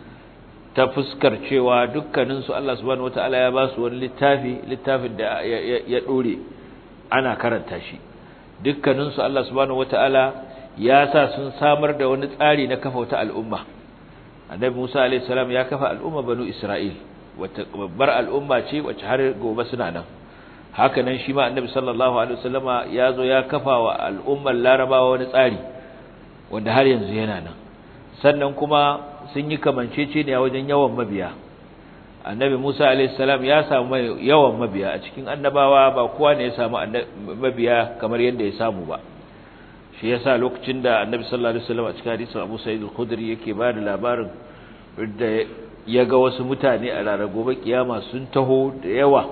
ta fuskar cewa dukkaninsu Allah subhanahu wata'ala ya ba su wani littafi littafin da ya dore ana karanta shi dukkaninsu Allah subhanahu wata'ala ya sa sun samar da wani tsari na kafa wata al'umma annabi Musa alayhi salam ya kafa al'umma banu Isra'il wata babbar al'umma ce wacce har gobe suna nan haka nan shi ma annabi sallallahu alaihi wasallama ya zo ya kafa wa al'ummar larabawa wani tsari wanda har yanzu yana nan sannan kuma sun yi kamancece ne a wajen yawan mabiya annabi Musa alayhi salam ya samu yawan mabiya a cikin annabawa ba kowa ne ya samu mabiya kamar yadda ya samu ba shi yasa lokacin da annabi sallallahu alaihi wasallam a cikin hadisin Abu Sa'id al-Khudri yake ba da labarin da ya ga wasu mutane a ranar gobe kiyama sun taho da yawa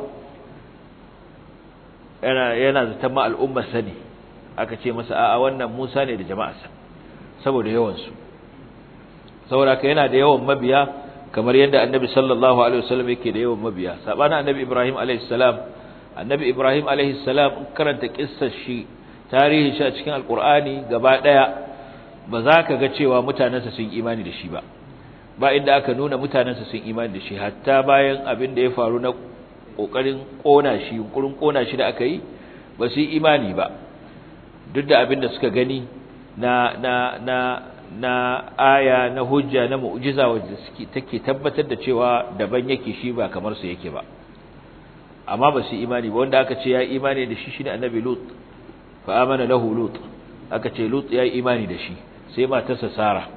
yana yana zata ma al'ummar sani aka ce masa a'a wannan Musa ne da jama'arsa saboda yawan su saboda ka yana da yawan mabiya kamar yadda annabi sallallahu alaihi wasallam yake da yawan mabiya sabana annabi ibrahim alaihi salam annabi ibrahim alaihi salam karanta kissar shi tarihin shi a cikin alqur'ani gaba daya ba za ka ga cewa mutanansa sun imani da shi ba ba inda aka nuna mutanansa sun imani da shi hatta bayan abin da ya faru na kokarin kona shi yunkurin kona shi da aka yi ba su yi imani ba duk da abin da suka gani na na na na aya na hujja na mu'jiza wanda suke take tabbatar da cewa daban yake shi ba kamar su yake ba amma ba su imani ba wanda aka ce ya imani da shi shine annabi lut fa amana lahu lut aka ce lut ya imani da shi sai matarsa sara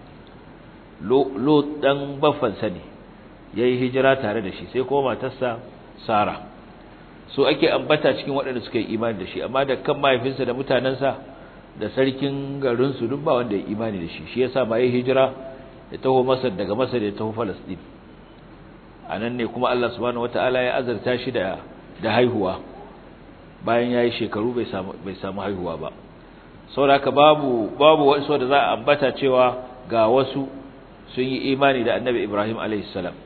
lut dan baffan sa ne yayi hijira tare da shi sai kuma matarsa sara so ake ambata cikin waɗanda suka yi imani da shi amma da kan mahaifinsa da mutanansa da sarkin garinsu duk ba wanda ya imani da shi shi yasa ba ya hijira ya taho Masar daga Masar ya taho Palestine anan ne kuma Allah subhanahu wataala ya azarta shi da da haihuwa bayan yayi shekaru bai samu bai samu haihuwa ba saboda babu babu wasu da za a ambata cewa ga wasu sun yi imani da Annabi Ibrahim alaihi salam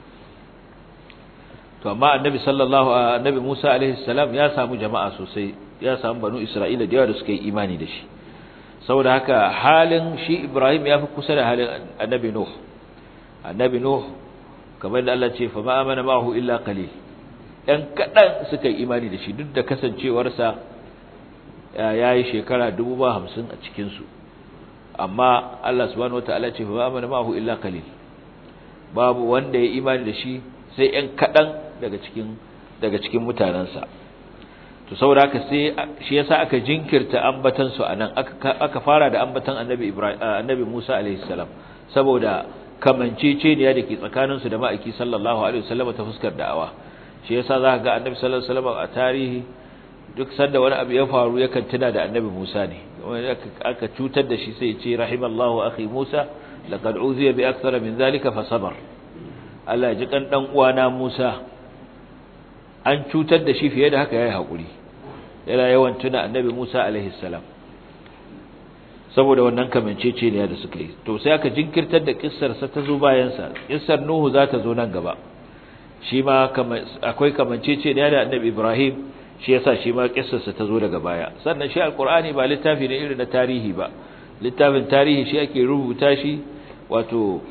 to amma Annabi sallallahu Annabi Musa alaihi salam ya samu jama'a sosai ya samu banu Isra'ila da yawa da suka yi imani da shi saboda haka halin shi Ibrahim ya fi kusa da halin Annabi Nuh Annabi Nuh kamar da Allah ce fa ma amana ma'ahu illa qalil dan kadan suka yi imani da shi duk da kasancewarsa yayi shekara 50 a cikin su amma Allah subhanahu wataala ce fa ma amana ma'ahu illa qalil babu wanda ya imani da shi sai ɗan kadan daga cikin daga cikin mutanansa to saboda haka sai shi yasa aka jinkirta ambatan su anan aka aka fara da ambatan annabi Ibrahim annabi Musa alaihi salam saboda kamanceceniya dake tsakanin su da ma'aiki sallallahu alaihi wasallam ta fuskar da'awa shi yasa zaka ga annabi sallallahu alaihi wasallam a tarihi duk sanda wani abu ya faru yakan tuna da annabi Musa ne aka cutar da shi sai ya ce rahimallahu akhi Musa laqad uziya bi akthara min zalika fa sabar Allah ya ji kan dan uwana Musa an cutar da shi fiye da haka yayi hakuri yana yawan tuna annabi Musa alaihi salam saboda wannan kamancece ne da suka yi to sai aka jinkirtar da kissar sa ta zo bayan sa kissar Nuhu za ta zo nan gaba shi ma akwai kamancece ne da annabi Ibrahim shi yasa shi ma kissar sa ta zo daga baya sannan shi alqur'ani ba littafi ne irin na tarihi ba littafin tarihi shi ake rubuta shi wato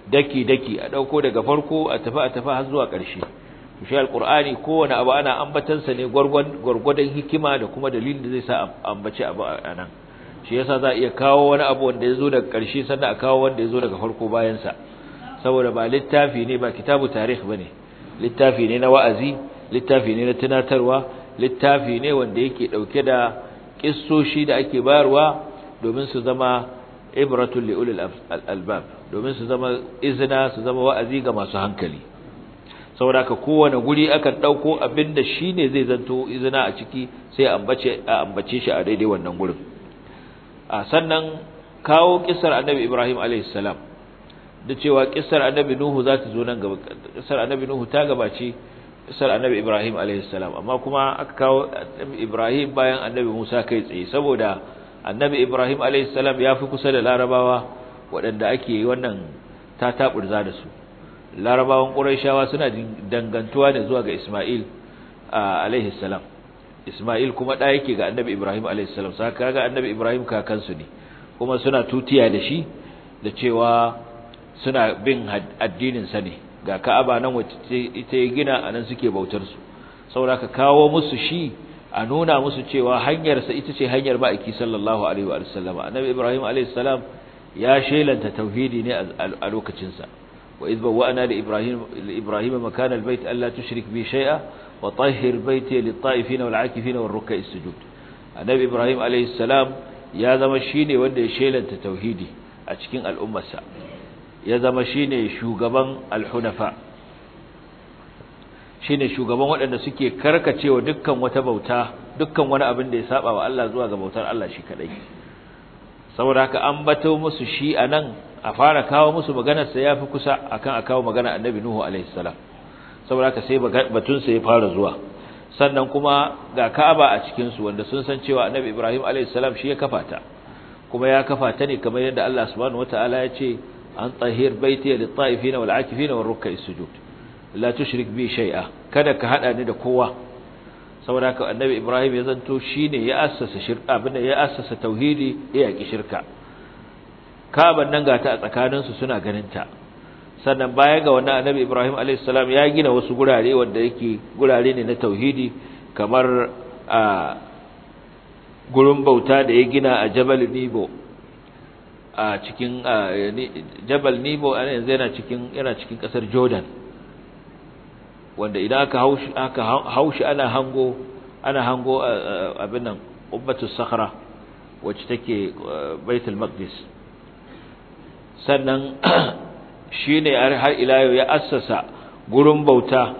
daki daki a dauko daga farko a tafi a tafi har zuwa ƙarshe shi alqur'ani kowane abu ana ambatansa ne gwargwadon hikima da kuma dalilin da zai sa ambace abu a nan shi yasa za a iya kawo wani abu wanda ya zo daga ƙarshe sannan a kawo wanda ya zo daga farko bayansa saboda ba littafi ne ba kitabu tarih ba ne littafi ne na wa'azi littafi ne na tunatarwa littafi ne wanda yake ɗauke da ƙissoshi da ake bayarwa domin su zama ibratul li'ulil albab domin su zama izina su zama wa'azi ga masu hankali saboda ka kowane guri akan ɗauko abin da shi ne zai zanto izina a ciki sai a ambace shi a daidai wannan gurin a sannan kawo kisar annabi Ibrahim a.s. da cewa kisar annabi Nuhu za ta zo nan gaba kisar annabi Nuhu ta gabace kisar annabi Ibrahim a.s. amma kuma aka kawo Ibrahim bayan annabi Musa kai tsaye saboda annabi Ibrahim a.s. ya fi kusa da larabawa waɗanda ake wannan ta taɓurza da su larabawan ƙurayshawa suna dangantuwa ne zuwa ga Ismail a.s. Ismail kuma ɗa yake ga annabi Ibrahim a.s. sa kaga annabi Ibrahim kakansu ne kuma suna tutiya da shi da cewa suna bin addinin sa ne ga Ka'aba nan wacce ita ya gina anan suke bautar su saboda ka kawo musu shi a nuna musu cewa hanyar sa ita ce hanyar ma'aiki sallallahu alaihi wa sallam annabi Ibrahim a.s. ya shelanta tauhidi ne a lokacin sa wa idh bawwa'na li Ibrahim li Ibrahim makana al-bayt alla tushrik bi shay'a وطهر بيتي للطائفين والعاكفين والركع السجود النبي ابراهيم عليه السلام ya zama shine wanda ya shelanta tauhidi a cikin al'ummarsa ya zama shine shugaban al-hunafa shine shugaban waɗanda suke karkacewa dukkan wata bauta dukkan wani abin da ya saba wa Allah zuwa ga bautar Allah shi kadai saboda haka an bato musu shi anan a fara kawo musu maganar sa yafi kusa akan a kawo magana annabi nuhu alaihi salam saboda haka sai batunsa ya fara zuwa sannan kuma ga Ka'aba a cikin su wanda sun san cewa Annabi Ibrahim alayhis salam shi ya kafa ta kuma ya kafa ta ne kamar yadda Allah subhanahu wataala ya ce an tahir baiti lit-ta'ifin wal-'akifin war-ruk'is sujud la tushrik bi shay'a kada ka hada ni da kowa saboda haka Annabi Ibrahim ya zanto shine ya assasa shirka abin ya assasa tauhidi ya yaki shirka Ka'aban nan ga ta a tsakaninsu suna ganin ta sannan baya ga wannan annabi Ibrahim alayhis salam ya gina wasu gurare wanda yake gurare ne na tauhidi kamar a gurin bauta da ya gina a Jabal Nibo a cikin Jabal Nibo ana yanzu yana cikin yana cikin kasar Jordan wanda idan aka haushi aka haushi ana hango ana hango abin nan Ubbatus Sakhra wacce take Baitul Maqdis sannan shi ne har ila yau ya assasa gurin bauta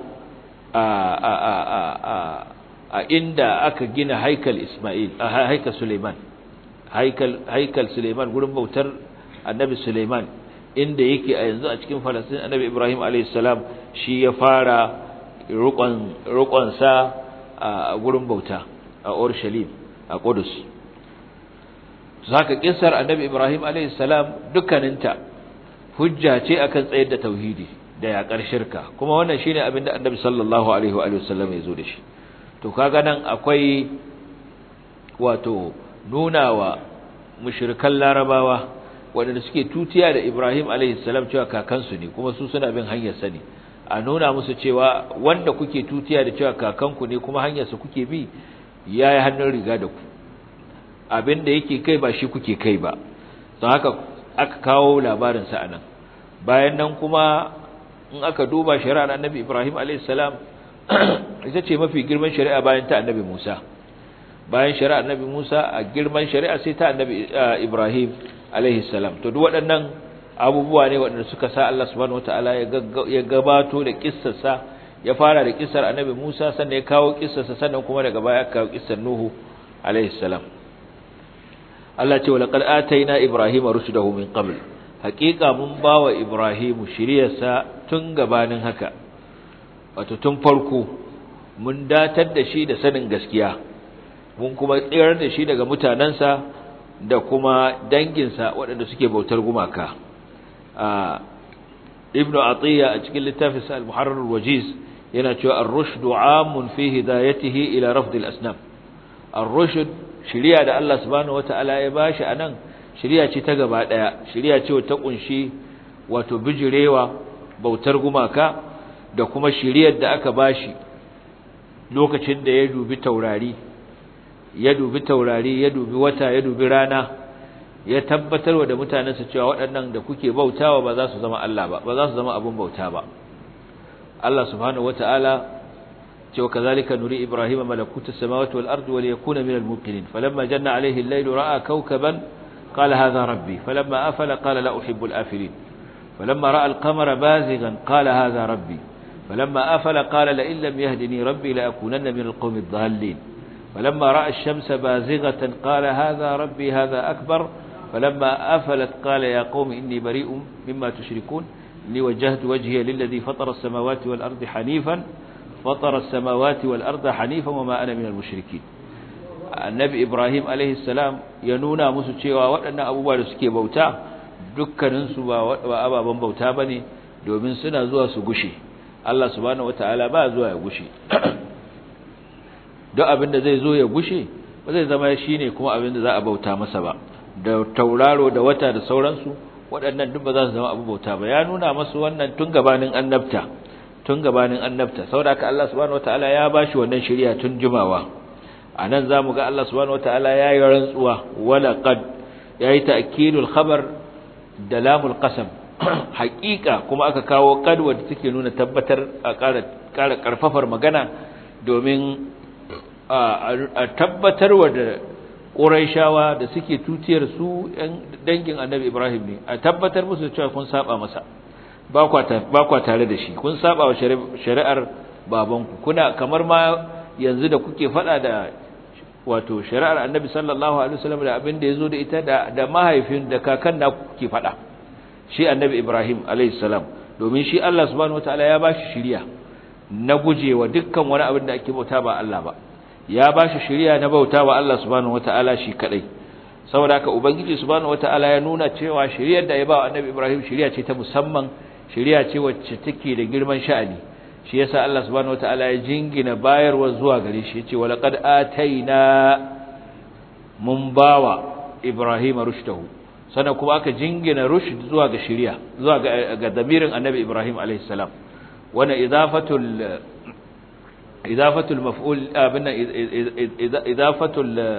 a inda aka gina haikal Ismail a haikal Suleiman haikal haikal Suleiman gurin bautar Annabi Suleiman inda yake a yanzu a cikin Falastin Annabi Ibrahim alayhis salam shi ya fara rukon rukon sa a gurin bauta a Urushalim a Qudus zaka kissar Annabi Ibrahim alayhis salam dukkaninta hujja ce akan tsayar da tauhidi da yakar shirka kuma wannan shine abin da Annabi sallallahu alaihi wa alihi wasallam ya zo da shi to kaga nan akwai wato nunawa mushrikan larabawa wanda suke tutiya da Ibrahim alaihi salam cewa kakansu ne kuma su suna bin hanyar sa ne a nuna musu cewa wanda kuke tutiya da cewa kakanku ne kuma hanyar sa kuke bi yayi hannun riga da ku abin da yake kai ba shi kuke kai ba don haka aka kawo labarin sa anan bayan nan kuma in aka duba shari'ar annabi Ibrahim alayhis salam ita ce mafi girman shari'a bayan ta annabi Musa bayan shari'ar annabi Musa a girman shari'a sai ta annabi Ibrahim alayhis salam to duk waɗannan abubuwa ne waɗanda suka sa Allah subhanahu wataala ya gabato da kissarsa ya fara da kissar annabi Musa sannan ya kawo kissarsa sannan kuma daga baya aka kawo kissar Nuhu alayhis salam Allah ce wa laqad ataina ibrahima rushdahu min qabl haqiqa mun bawa ibrahimu shiriyarsa tun gabanin haka wato tun farko mun datar da shi da sanin gaskiya mun kuma tsirar da shi daga mutanansa da kuma danginsa waɗanda suke bautar gumaka a ibnu atiya a cikin littafin sa al-muharrar al-wajiz yana cewa ar-rushdu 'amun fi hidayatihi ila rafd al-asnam ar-rushd shiriya da Allah subhanahu wata'ala ya bashi anan shiriya ce ta gaba daya shiriya ce ta kunshi wato bijirewa bautar gumaka da kuma shiriyar da aka bashi lokacin da ya dubi taurari ya dubi taurari ya dubi wata ya dubi rana ya tabbatarwa da mutanensa cewa waɗannan da kuke bautawa ba za su zama Allah ba ba za su zama abun bauta ba Allah subhanahu wataala cewa kazalika nuri ibrahima malakutus samawati wal ardi wa liyakuna minal muqinin falamma janna alayhi al-layl ra'a kawkaban qala hadha rabbi falamma afala qala la uhibbu al-afilin falamma ra'a al-qamara bazighan qala hadha rabbi falamma afala qala la in lam yahdini rabbi la akunanna minal qawmi ad-dallin falamma ra'a ash-shamsa bazighatan qala hadha rabbi hadha akbar فلما أفلت قال يا قوم إني بريء مما تشركون إني وجهت وجهي للذي فطر السماوات والأرض حنيفا فطر السماوات والأرض حنيفا وما أنا من المشركين النبي إبراهيم عليه السلام ينونا مسوچewa waɗannan abubuwa da suke bauta dukkaninsu ba ababen bauta bane domin suna zuwa su gushe Allah subhanahu wataala ba zuwa ya gushe duk abin da zai zo ya gushe ba zai zama shine kuma abin da za a bauta masa ba da tauraro da wata da sauransu waɗannan duk ba za su zama abu bauta ba ya nuna masu wannan tun gabanin annabta tun gabanin annabta saboda haka Allah subhanahu wataala ya bashi wannan shari'a tun jimawa anan zamu ga Allah subhanahu wataala ya yi rantsuwa wala qad yayi ta'kidul khabar da lamul qasam haƙiƙa kuma aka kawo qad wanda take nuna tabbatar a ƙara ƙara karfafar magana domin a tabbatarwa da Qurayshawa da suke tutiyar su ɗan dangin Annabi Ibrahim ne a tabbatar musu cewa kun saba masa ba kwa tare da shi kun saba wa shari'ar babanku kuna kamar ma yanzu da kuke fada da wato shari'ar Annabi sallallahu alaihi wasallam da abin da yazo da ita da da mahaifin da kakan na kuke fada shi Annabi Ibrahim alaihi salam domin shi Allah subhanahu wataala ya bashi shiriya na gujewa dukkan wani abin da ake bauta ba Allah ba ya ba shi shiriya na bauta wa Allah subhanahu wataala shi kadai saboda haka ubangiji subhanahu wataala ya nuna cewa shiriyar da ya ba wa annabi Ibrahim shiriya ce ta musamman shiriya ce wacce take da girman sha'ani shi yasa Allah subhanahu wataala ya jingina bayarwa zuwa gare shi yace walaqad ataina mun bawa Ibrahim rushdahu sannan kuma aka jingina rushd zuwa ga shiriya zuwa ga, ga damirin annabi Ibrahim alaihi salam wannan idafatul إضافة المفعول بنا إضافة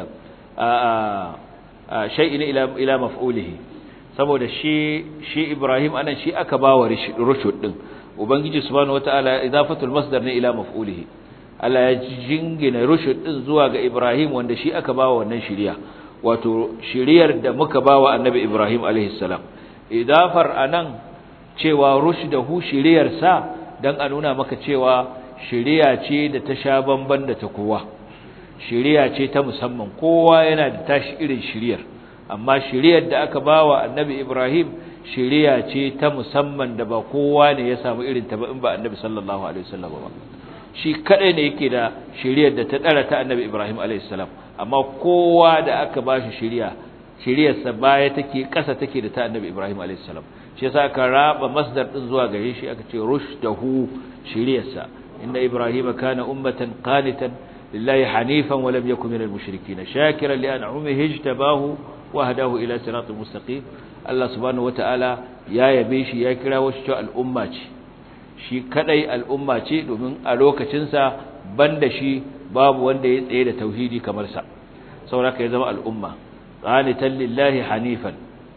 شيء إلى إلى مفعوله saboda shi shi Ibrahim anan shi aka bawa rushud din ubangiji subhanahu wataala idafatul masdar ne ila maf'ulihi Allah ya jingina rushud din zuwa ga Ibrahim wanda shi aka bawa wannan shiriya wato shiriyar da muka bawa annabi Ibrahim alaihi salam idafar anan cewa rushdahu shiriyar sa dan a nuna maka cewa shiriya ce da ta sha bamban da ta kowa shiriya ce ta musamman kowa yana da tashi irin shiriyar amma shiriyar da aka bawa annabi Ibrahim shiriya ce ta musamman da ba kowa ne ya samu irin ta ba in ba annabi sallallahu alaihi wasallam ba shi kadai ne yake da shiriyar da ta dara ta annabi Ibrahim alaihi salam amma kowa da aka bashi shiriya shiriyarsa baya take kasa take da ta annabi Ibrahim alaihi salam shi yasa aka raba masdar din zuwa gare shi aka ce rushdahu shiriyarsa إن إبراهيم كان أمة قانتا لله حنيفا ولم يكن من المشركين شاكرا لأنعمه اجتباه وهداه إلى صراط مستقيم الله سبحانه وتعالى يا يبيشي يا كرا وشتو الأمة shi kadai al'umma ce domin a lokacinsa banda shi babu wanda ya tsaye da tauhidi kamar sa sauraka ya zama al'umma qanitan lillahi hanifan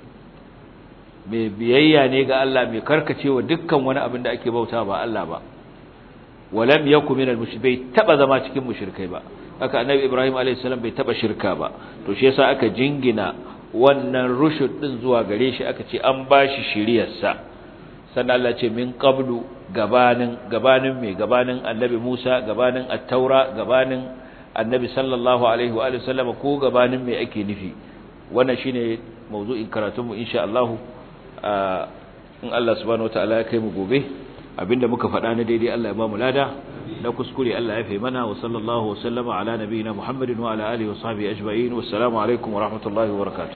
mai biyayya ne ga Allah mai karkacewa dukkan wani abin da ake bauta ba Allah ba walam yakun minal mushrikai taba zama cikin mushrikai ba haka annabi ibrahim alayhi salam bai taba shirka ba to shi yasa aka jingina wannan rushud din zuwa gare shi aka ce an bashi shiriyar sa sannan Allah ce min qablu gabanin gabanin me gabanin annabi Musa gabanin at-taura gabanin annabi sallallahu alaihi wa sallam ko gabanin me ake nufi wannan shine mawdu'in karatunmu insha Allah in Allah subhanahu wataala ya kai mu gobe abinda muka faɗa na daidai Allah ya ba mu lada na kuskure Allah ya fi mana wa sallallahu wa sallama ala nabiyina Muhammadin wa ala alihi wa sahbihi ajma'in wassalamu alaikum wa rahmatullahi wa barakatuh